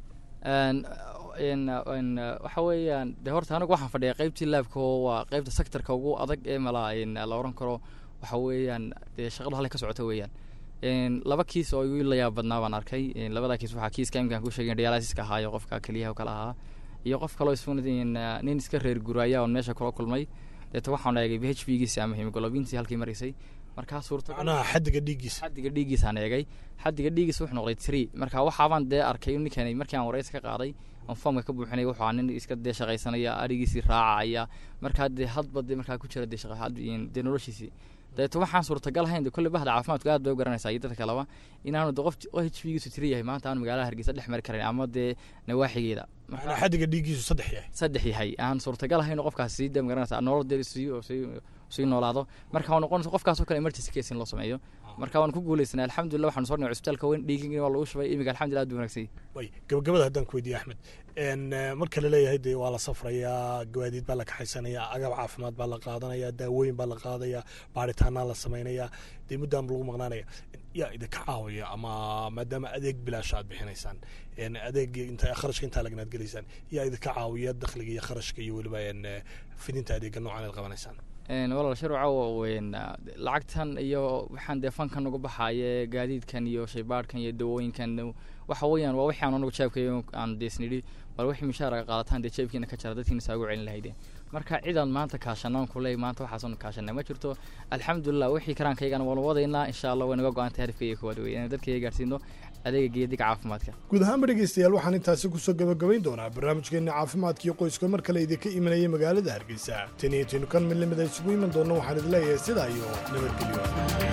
waxa weeyaan de horta anigu waxaan fadhiya qeybtii laabka oo waa qeybta sectorka ugu adag ee mala la oran karo waxa weeyaan dee shaqadu halay ka socota weeyaan laba kiis oo igu la yaab badnaa baan arkay labada kiis waxaa kiiska imkaan ku sheegay dialysiska ahaayo qofka keliyaha kala ahaa iyo qof kaloo isfuna nin iska reer guraya oon meesha kula kulmay deeta waxaan eegay b h p giisi ama hemoglobintii halkii maraysay markaa suurtamacnaha xadiga dhiiggiisa xadiga dhiiggiisaan eegay xadiga dhiiggiisa wuxuu noqday tree marka waxaabaan dee arkay ninkan markii aan wareysa ka qaaday on foomka ka buuxinay wuxuu aa nin iska dee shaqaysanaya arigiisii raacaya markaa dee hadba dee markaa ku jira dee shaqa dee noloshiisii dabeeto waxaan suurtagal ahayn de kolley bahda caafimaadku aad bay u garanaysaa iyo dadka kaleba inaanu de qof o h p giisu tiri yahay maanta aanu magaalada hargeysa dhex mari karan ama dee nawaaxigeeda xadiga dhiiggiisu saddex yahay saddex yahay aan suurtagal ahayn qofkaas sii de magaranaysaa nolol dee sii sii noolaado marka waa noqonaysa qofkaasoo kale emergency case in loo sameeyo marka waan ku guuleysanay alxamdulillah waxaanu soo dhigay cusbitaalka weyn dhiigin waa lagu shubay imiga alxamdulillah aad buu wanaagsan way gabagabada haddaan ku weydiiye axmed n marka laleeyahay dee waa la safrayaa gawaadiid baa la kaxaysanayaa agab caafimaad baa la qaadanaya daawooyin baa la qaadaya baaritaanaa la samaynayaa dee muddaan lagu maqnaanaya yaa idinka caawaya ama maadaama adeeg bilaasha aad bixinaysaan n adeeg inta kharashka intaa laganaad gelaysaan yaa idinka caawiya dakhliga iyo kharashka iyo weliba n fidinta adeega noocan aad qabanaysaan walaal sharwaca weyn lacagtan iyo waxaan dee fankan uga baxaaye gaadiidkan iyo shaybaadhkan iyo dawooyinkan waxa weeyaan waa wixii aan anagu jeebkayo aan deesnidhi bal wixii mishaaraga qaadataan dee jeebkiina ka jara dadkiina saa ugu celin lahayde marka cidaan maanta kaashanaan kuley maanta waxaasan kaashanay ma jirto alxamdulilah wixii karaankaygana waanu wadaynaa insha allah way naga go-antay harifkayga koowaad wey inaan dadkayga gaarsiino adeega geediga caafimaadka guud ahaanba dhegeystayaal waxaan intaasi kusoo gabagabayn doonaa barnaamijkeenna caafimaadkiio qoyska mar kale idinka imanayay magaalada hargeysa tan iyo tinu kan mid lamida isugu iman doonna waxaan idin leeyahay sidaa iyo nabadgelyo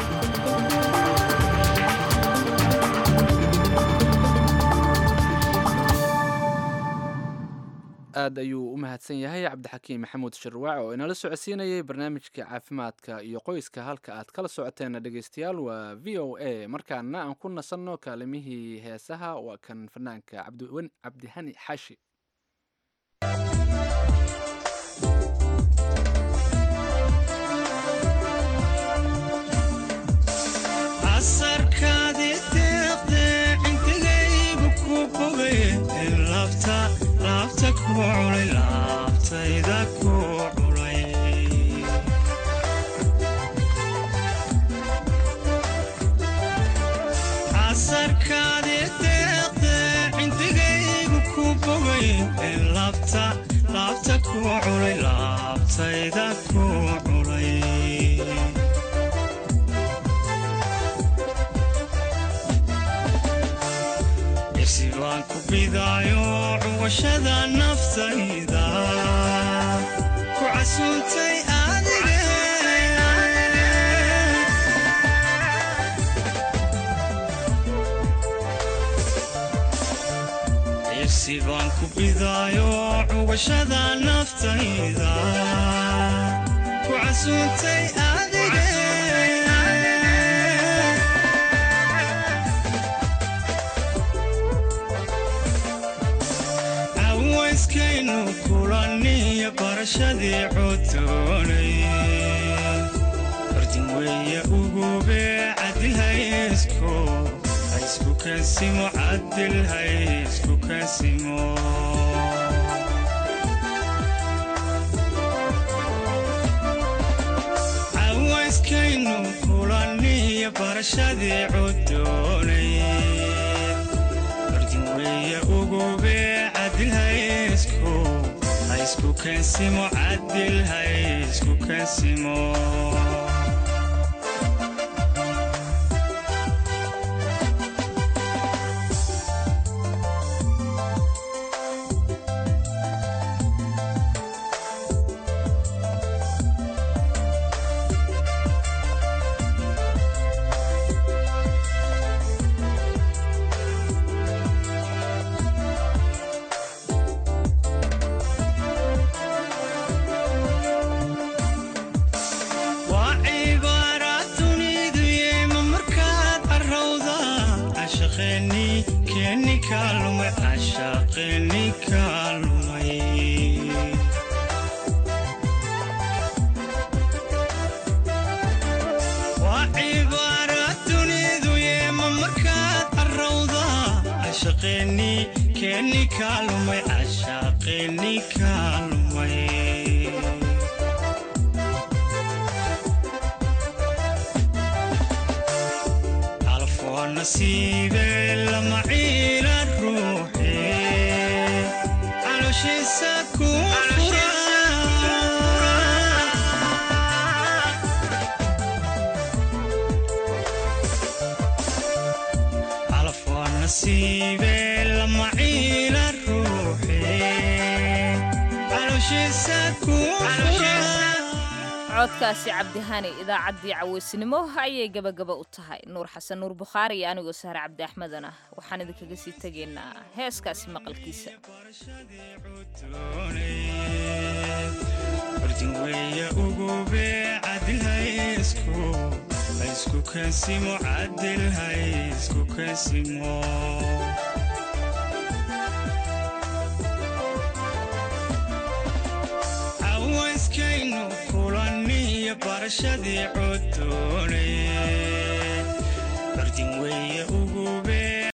aad ayuu u mahadsan yahay cabdixakiim maxamuud sharwaac oo inala socodsiinayay barnaamijka caafimaadka iyo qoyska halka aad kala socoteena dhegeystayaal waa v o a markaana aan ku nasanno kaalimihii heesaha waa kan fanaanka cabdiwen cabdihani xaashi casarkaadi deeqde cindigaygu ku bogay laabta laabta ku culay laabtayda ku culay casarkaadi deeqde cindigaygu ku bogay laabta laabta ku culay laabtayda ku culay irsi baan ku bidaayo cuwashada naftayda ku casuuntay adige irsi baan ku bidaayo cuwashada naftayda ku casuuntay adige awayskaynu kulaniyo barashadii codoonay ordin weeye ugube cadilhaysku haysku kansimo cadilhaysku kansimo awayskaynu kulaniyo barashadii codoonay ordin weeye ugube cadilhaysku haysku kansimo cadilhaysku kansimo waa cibaaraad dunidu yeema markaad carrawda cashaqeeni keeni kaalumay cashaqeeni kaalumay waa cibaaraad dunidu yeema markaad carrawda cashaqeeni keeni kaalumay cashaqeeni kaalumay calafoo nasiibe lama ciila ruuxe calooshiisa ku fura calafoo nasiibe lama ciila ruuxe calooshiisa ku fura codkaasi cabdihani idaacaddii caweysnimo ayay gabagaba u tahay nuur xasan nuur bukhaari iyo anigoo sahre cabdi axmedana waxaan idinkaga sii tegaynaa heeskaasi maqalkiisa ordin weeye ugube cadil haysku haysku kansimo cadil haysku kansimo cawayskaynu kulaniyo barashadii codoone ordin weeye